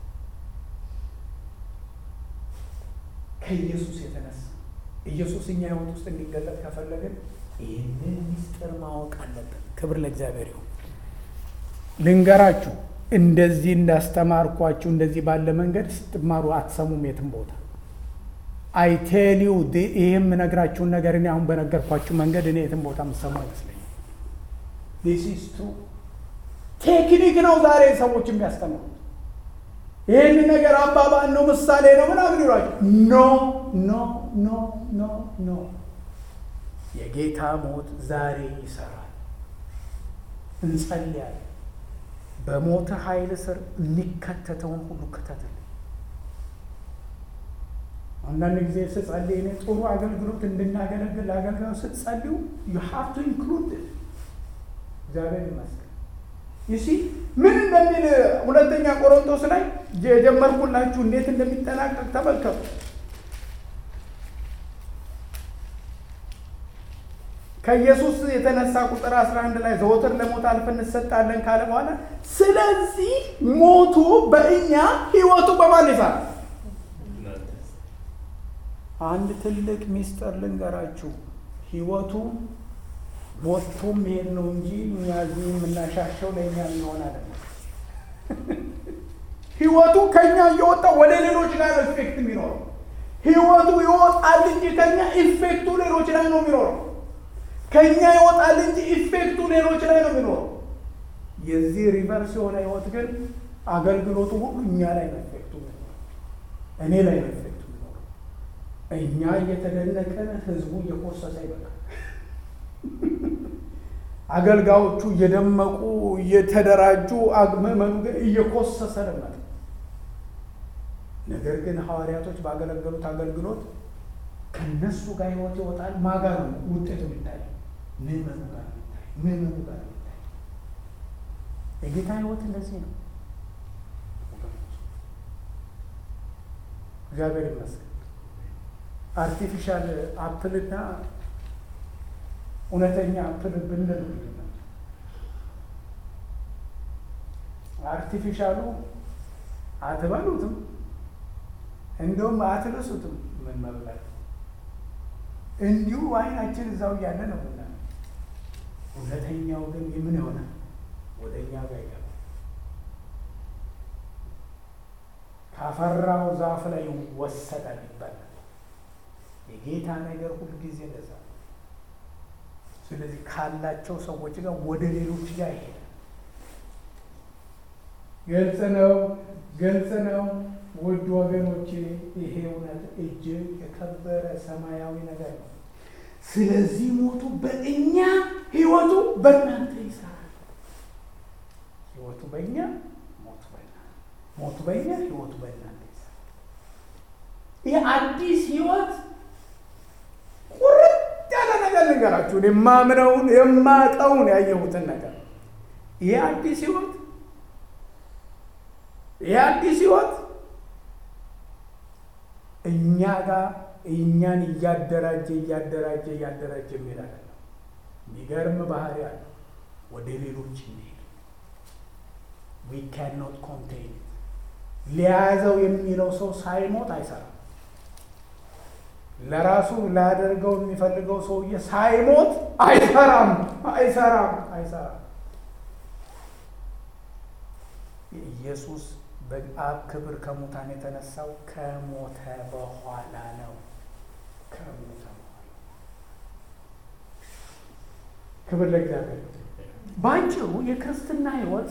ከኢየሱስ የተነሳ ኢየሱስ እኛ ህይወት ውስጥ እንዲገለጥ ከፈለግን ይህንን ሚስጥር ማወቅ አለብን። ክብር ለእግዚአብሔር ይሁን። ልንገራችሁ፣ እንደዚህ እንዳስተማርኳችሁ እንደዚህ ባለ መንገድ ስትማሩ አትሰሙም የትም ቦታ። አይቴሊው ይህ የምነግራችሁን ነገር እኔ አሁን በነገርኳችሁ መንገድ እኔ የትም ቦታ የምሰሙ አይመስለኝም። ዲስ ኢዝ ትሩ ቴክኒክ ነው ዛሬ ሰዎች የሚያስተምሩት። ይህን ነገር አባባል ነው ምሳሌ ነው ምናምን ይሏቸው። ኖ ኖ ኖ ኖ ኖ የጌታ ሞት ዛሬ ይሰራል። እንጸልያለን። በሞተ ኃይል ስር የሚከተተውን ሁሉ ክተትል። አንዳንድ ጊዜ ስጸልይ እኔ ጥሩ አገልግሎት እንድናገለግል አገልጋዩ ስትጸልዩ ዩ ሃቭ ቱ ኢንክሉድ እግዚአብሔር ይመስገን። ይሲ ምን እንደሚል ሁለተኛ ቆሮንቶስ ላይ የጀመርኩላችሁ እንዴት እንደሚጠናቀቅ ተመልከቱ። ከኢየሱስ የተነሳ ቁጥር 11 ላይ ዘወትር ለሞት አልፈን እንሰጣለን ካለ በኋላ ስለዚህ ሞቱ በእኛ ህይወቱ በማን ይሰራል? አንድ ትልቅ ሚስጥር ልንገራችሁ። ህይወቱ ሞቶ መሄድ ነው እንጂ እኛ እዚህ የምናሻሸው ለእኛ የሚሆን አይደለም። ህይወቱ ከኛ እየወጣ ወደ ሌሎች ላይ ነው ኢፌክት የሚኖረው። ህይወቱ ይወጣል እንጂ ከኛ ኢፌክቱ ሌሎች ላይ ነው የሚኖረው። ከኛ ይወጣል እንጂ ኢፌክቱ ሌሎች ላይ ነው የሚኖረው። የዚህ ሪቨርስ የሆነ ህይወት ግን አገልግሎቱ ሁሉ እኛ ላይ ነው ኢፌክቱ የሚኖረው፣ እኔ ላይ ነው ኢፌክቱ የሚኖረው። እኛ እየተደነቀን ህዝቡ እየኮሰሰ ይበቃል። አገልጋዮቹ እየደመቁ እየተደራጁ ምዕመኑ ግን እየኮሰሰ ነበር። ነገር ግን ሐዋርያቶች ባገለገሉት አገልግሎት ከነሱ ጋር ህይወት ይወጣል። ማጋ ነው ውጤቱ የሚታይ ምዕመኑ ጋር የሚታይ ምዕመኑ ጋር የሚታይ የጌታ ህይወት እንደዚህ ነው። እግዚአብሔር ይመስገን። አርቲፊሻል አፕልና እውነተኛ አፕል ብንል ልዩነት አርቲፊሻሉ አትበሉትም፣ እንደውም አትልሱትም። ምን መብላት እንዲሁ አይናችን እዛው እያለ ነው ቡና። እውነተኛው ግን ምን ይሆናል? ወደ እኛ ጋር ይገባል። ካፈራው ዛፍ ላይ ይወሰዳል ይባላል። የጌታ ነገር ሁልጊዜ እንደዛ ነው። ስለዚህ ካላቸው ሰዎች ጋር ወደ ሌሎች ጋር ይሄዳል። ግልጽ ነው፣ ግልጽ ነው። ውድ ወገኖቼ ይሄ እውነት እጅግ የከበረ ሰማያዊ ነገር ነው። ስለዚህ ሞቱ በእኛ ህይወቱ በእናንተ ይሰራል። ህይወቱ በእኛ ሞቱ በእናንተ ሞቱ በእኛ ህይወቱ በእናንተ ይሰራል። ይህ አዲስ ህይወት ቁርጥ ያለ ነገር ልንገራችሁ፣ የማምነውን የማቀውን ያየሁትን ነገር ይህ አዲስ ህይወት ይህ አዲስ ህይወት እኛ ጋር እኛን እያደራጀ እያደራጀ እያደራጀ የሚሄድ አይደለም። የሚገርም ባህሪ አለ። ወደ ሌሎች እንሄድ ዊ ካን ኖት ኮንቴን ሊያዘው የሚለው ሰው ሳይሞት አይሰራም። ለራሱ ላያደርገው የሚፈልገው ሰውዬ ሳይሞት አይሰራም፣ አይሰራም፣ አይሰራም። ኢየሱስ በአብ ክብር ከሙታን የተነሳው ከሞተ በኋላ ነው። ከሞተ በኋላ ክብር ለእግዚአብሔር። በአጭሩ የክርስትና ህይወት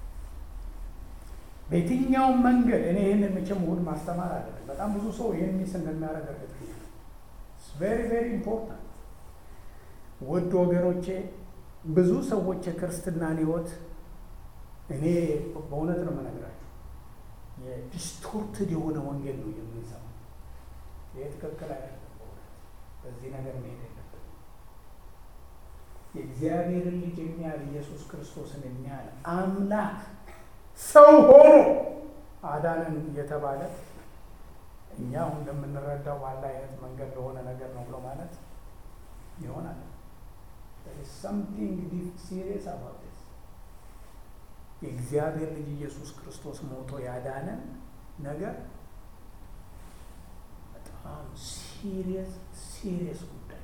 በየትኛውም መንገድ እኔ ይህንን መቼም እሑድ ማስተማር አለብን። በጣም ብዙ ሰው ይህን ሚስ እንደሚያደርግ እርግጠኛ ነኝ። ቬሪ ቬሪ ኢምፖርታንት ውድ ወገኖቼ፣ ብዙ ሰዎች የክርስትናን ህይወት እኔ በእውነት ነው የምነግራቸው የዲስቶርትድ የሆነ ወንጌል ነው የምንሰማው። ይህ ትክክል አይደለም። በእውነት በዚህ ነገር መሄድ የለብን። የእግዚአብሔርን ልጅ የሚያህል ኢየሱስ ክርስቶስን የሚያህል አምላክ ሰው ሆኖ አዳንን እየተባለ እኛ አሁን እንደምንረዳው ባለ አይነት መንገድ ለሆነ ነገር ነው ብሎ ማለት ይሆናል። ሰምቲንግ ዲፕ ሲሪየስ አባውት የእግዚአብሔር ልጅ ኢየሱስ ክርስቶስ ሞቶ ያዳነን ነገር በጣም ሲሪየስ ሲሪየስ ጉዳይ።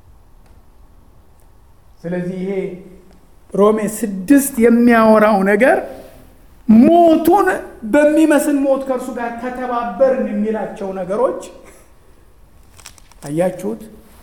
ስለዚህ ይሄ ሮሜ ስድስት የሚያወራው ነገር ሞቱን በሚመስል ሞት ከእርሱ ጋር ከተባበርን የሚላቸው ነገሮች አያችሁት።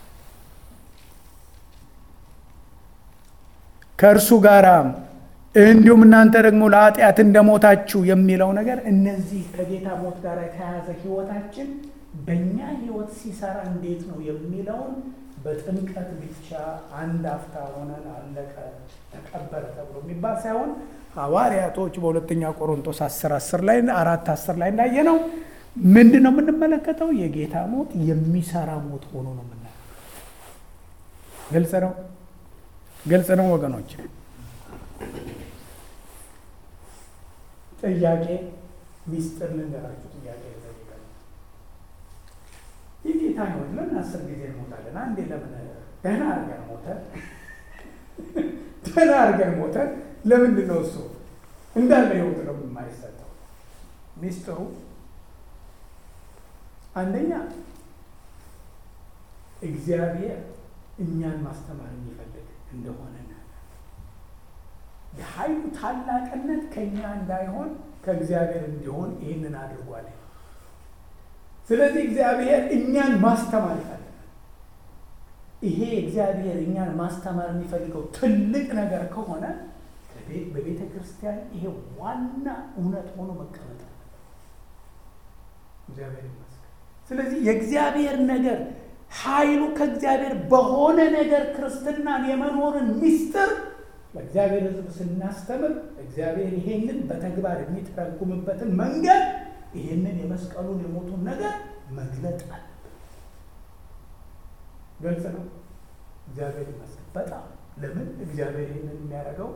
ከእርሱ ጋር እንዲሁም እናንተ ደግሞ ለኃጢአት እንደሞታችሁ የሚለው ነገር እነዚህ ከጌታ ሞት ጋር የተያያዘ ህይወታችን በእኛ ህይወት ሲሰራ እንዴት ነው የሚለውን በጥምቀት ብቻ አንድ አፍታ ሆነን አለቀ ተቀበረ ተብሎ የሚባል ሳይሆን ሐዋርያቶች በሁለተኛ ቆሮንቶስ አስር አስር ላይ አራት አስር ላይ እንዳየ ነው ምንድን ነው የምንመለከተው? የጌታ ሞት የሚሰራ ሞት ሆኖ ነው የምናየው። ግልጽ ነው፣ ግልጽ ነው ወገኖች። ጥያቄ ሚስጥር ልንገራችሁ። ጥያቄ ጠይቀ የጌታ ህይወት ለምን አስር ጊዜ እንሞታለን? አንዴ ለምን ደህና አድርገን ሞተን ደህና አድርገን ሞተን ለምንድን ነው እሱ እንዳለ ህይወት ነው የማይሰጠው? ሚስጥሩ አንደኛ እግዚአብሔር እኛን ማስተማር የሚፈልግ እንደሆነ የኃይሉ ታላቅነት ከእኛ እንዳይሆን ከእግዚአብሔር እንዲሆን ይህንን አድርጓል። ስለዚህ እግዚአብሔር እኛን ማስተማር ይፈልጋል። ይሄ እግዚአብሔር እኛን ማስተማር የሚፈልገው ትልቅ ነገር ከሆነ በቤተ ክርስቲያን ይሄ ዋና እውነት ሆኖ መቀመጥ አለ። እግዚአብሔር ይመስገን። ስለዚህ የእግዚአብሔር ነገር ኃይሉ ከእግዚአብሔር በሆነ ነገር ክርስትናን የመኖርን ሚስጥር ለእግዚአብሔር ሕዝብ ስናስተምር እግዚአብሔር ይሄንን በተግባር የሚተረጉምበትን መንገድ ይሄንን የመስቀሉን የሞቱን ነገር መግለጥ አለብን። ግልጽ ነው። እግዚአብሔር ይመስገን በጣም ለምን እግዚአብሔር ይህንን የሚያደርገው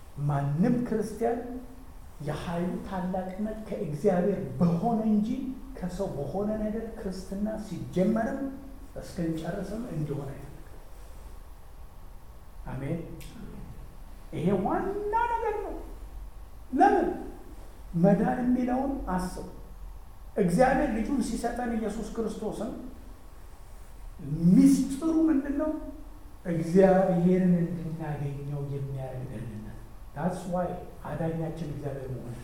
ማንም ክርስቲያን የኃይሉ ታላቅነት ከእግዚአብሔር በሆነ እንጂ ከሰው በሆነ ነገር ክርስትና ሲጀመርም እስክንጨርስም እንዲሆን አይፈልግም። አሜን። ይሄ ዋና ነገር ነው። ለምን መዳን የሚለውን አስብ። እግዚአብሔር ልጁን ሲሰጠን ኢየሱስ ክርስቶስን ሚስጥሩ ምንድን ነው? እግዚአብሔርን እንድናገኘው የሚያደርግ ደህንነት። ታስ ዋይ አዳኛችን እግዚአብሔር መሆን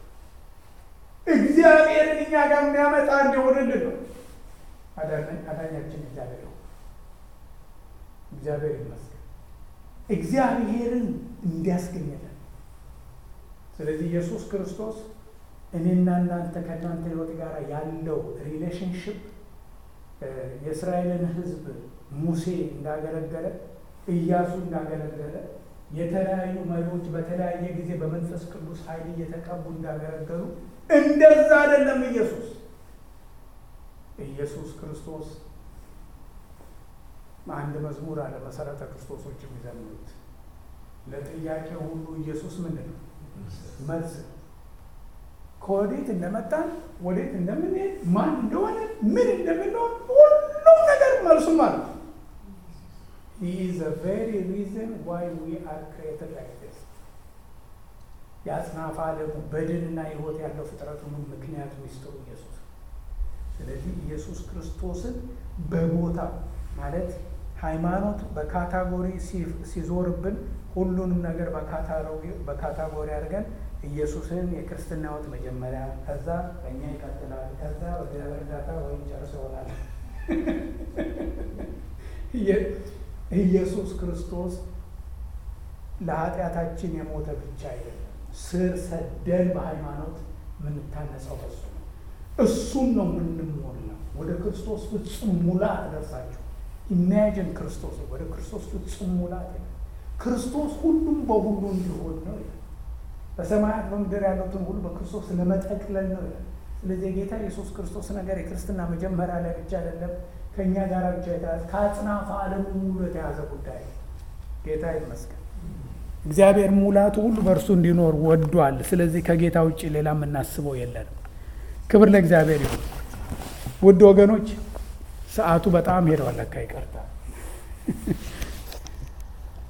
እግዚአብሔርን እኛ ጋር የሚያመጣ እንዲሆንልን ነው። አዳኛችን እግዚአብሔር ነው። እግዚአብሔር ይመስገን እግዚአብሔርን እንዲያስገኝልን። ስለዚህ ኢየሱስ ክርስቶስ እኔና እናንተ ከእናንተ ሕይወት ጋር ያለው ሪሌሽንሽፕ የእስራኤልን ሕዝብ ሙሴ እንዳገለገለ ኢያሱ እንዳገለገለ የተለያዩ መሪዎች በተለያየ ጊዜ በመንፈስ ቅዱስ ኃይል እየተቀቡ እንዳገለገሉ እንደዛ አይደለም። ኢየሱስ ኢየሱስ ክርስቶስ አንድ መዝሙር አለ መሰረተ ክርስቶሶች የሚዘምሩት ለጥያቄ ሁሉ ኢየሱስ ምንድን ነው መልስ ነው። ከወዴት እንደመጣን ወዴት እንደምንሄድ ማን እንደሆነ ምን እንደምንሆን ሁሉም ነገር መልሱ ማለት ነው። He is the very reason why we are created like this. የአጽናፈ ዓለሙ በድንና ሕይወት ያለው ፍጥረት ሁሉ ምክንያቱ ሚስጥሩ ኢየሱስ። ስለዚህ ኢየሱስ ክርስቶስን በቦታ ማለት ሃይማኖት በካታጎሪ ሲዞርብን ሁሉንም ነገር በካታጎሪ አድርገን ኢየሱስን የክርስትና ሕይወት መጀመሪያ፣ ከዛ በእኛ ይቀጥላል፣ ከዛ በእግዚአብሔር እርዳታ ወይም ጨርሶ ይሆናል። ኢየሱስ ክርስቶስ ለኃጢአታችን የሞተ ብቻ አይደለም። ስር ሰደን በሃይማኖት የምንታነጸው በሱ ነው። እሱን ነው የምንሞላው። ወደ ክርስቶስ ፍጹም ሙላት ደርሳችሁ ኢማጂን ክርስቶስ ወደ ክርስቶስ ፍጹም ሙላት ክርስቶስ ሁሉም በሁሉ እንዲሆን ነው ይላል። በሰማያት በምድር ያሉትን ሁሉ በክርስቶስ ለመጠቅለል ነው ይላል። ስለዚህ የጌታ ኢየሱስ ክርስቶስ ነገር የክርስትና መጀመሪያ ላይ ብቻ አይደለም፣ ከእኛ ጋር ብቻ የተያዘ ከአጽናፈ ዓለሙ ሙሉ የተያዘ ጉዳይ ጌታ ይመስገን። እግዚአብሔር ሙላቱ ሁሉ በእርሱ እንዲኖር ወዷል። ስለዚህ ከጌታ ውጭ ሌላ የምናስበው የለንም። ክብር ለእግዚአብሔር ይሁን። ውድ ወገኖች ሰዓቱ በጣም ሄደዋል። ለካ ይቀርታል።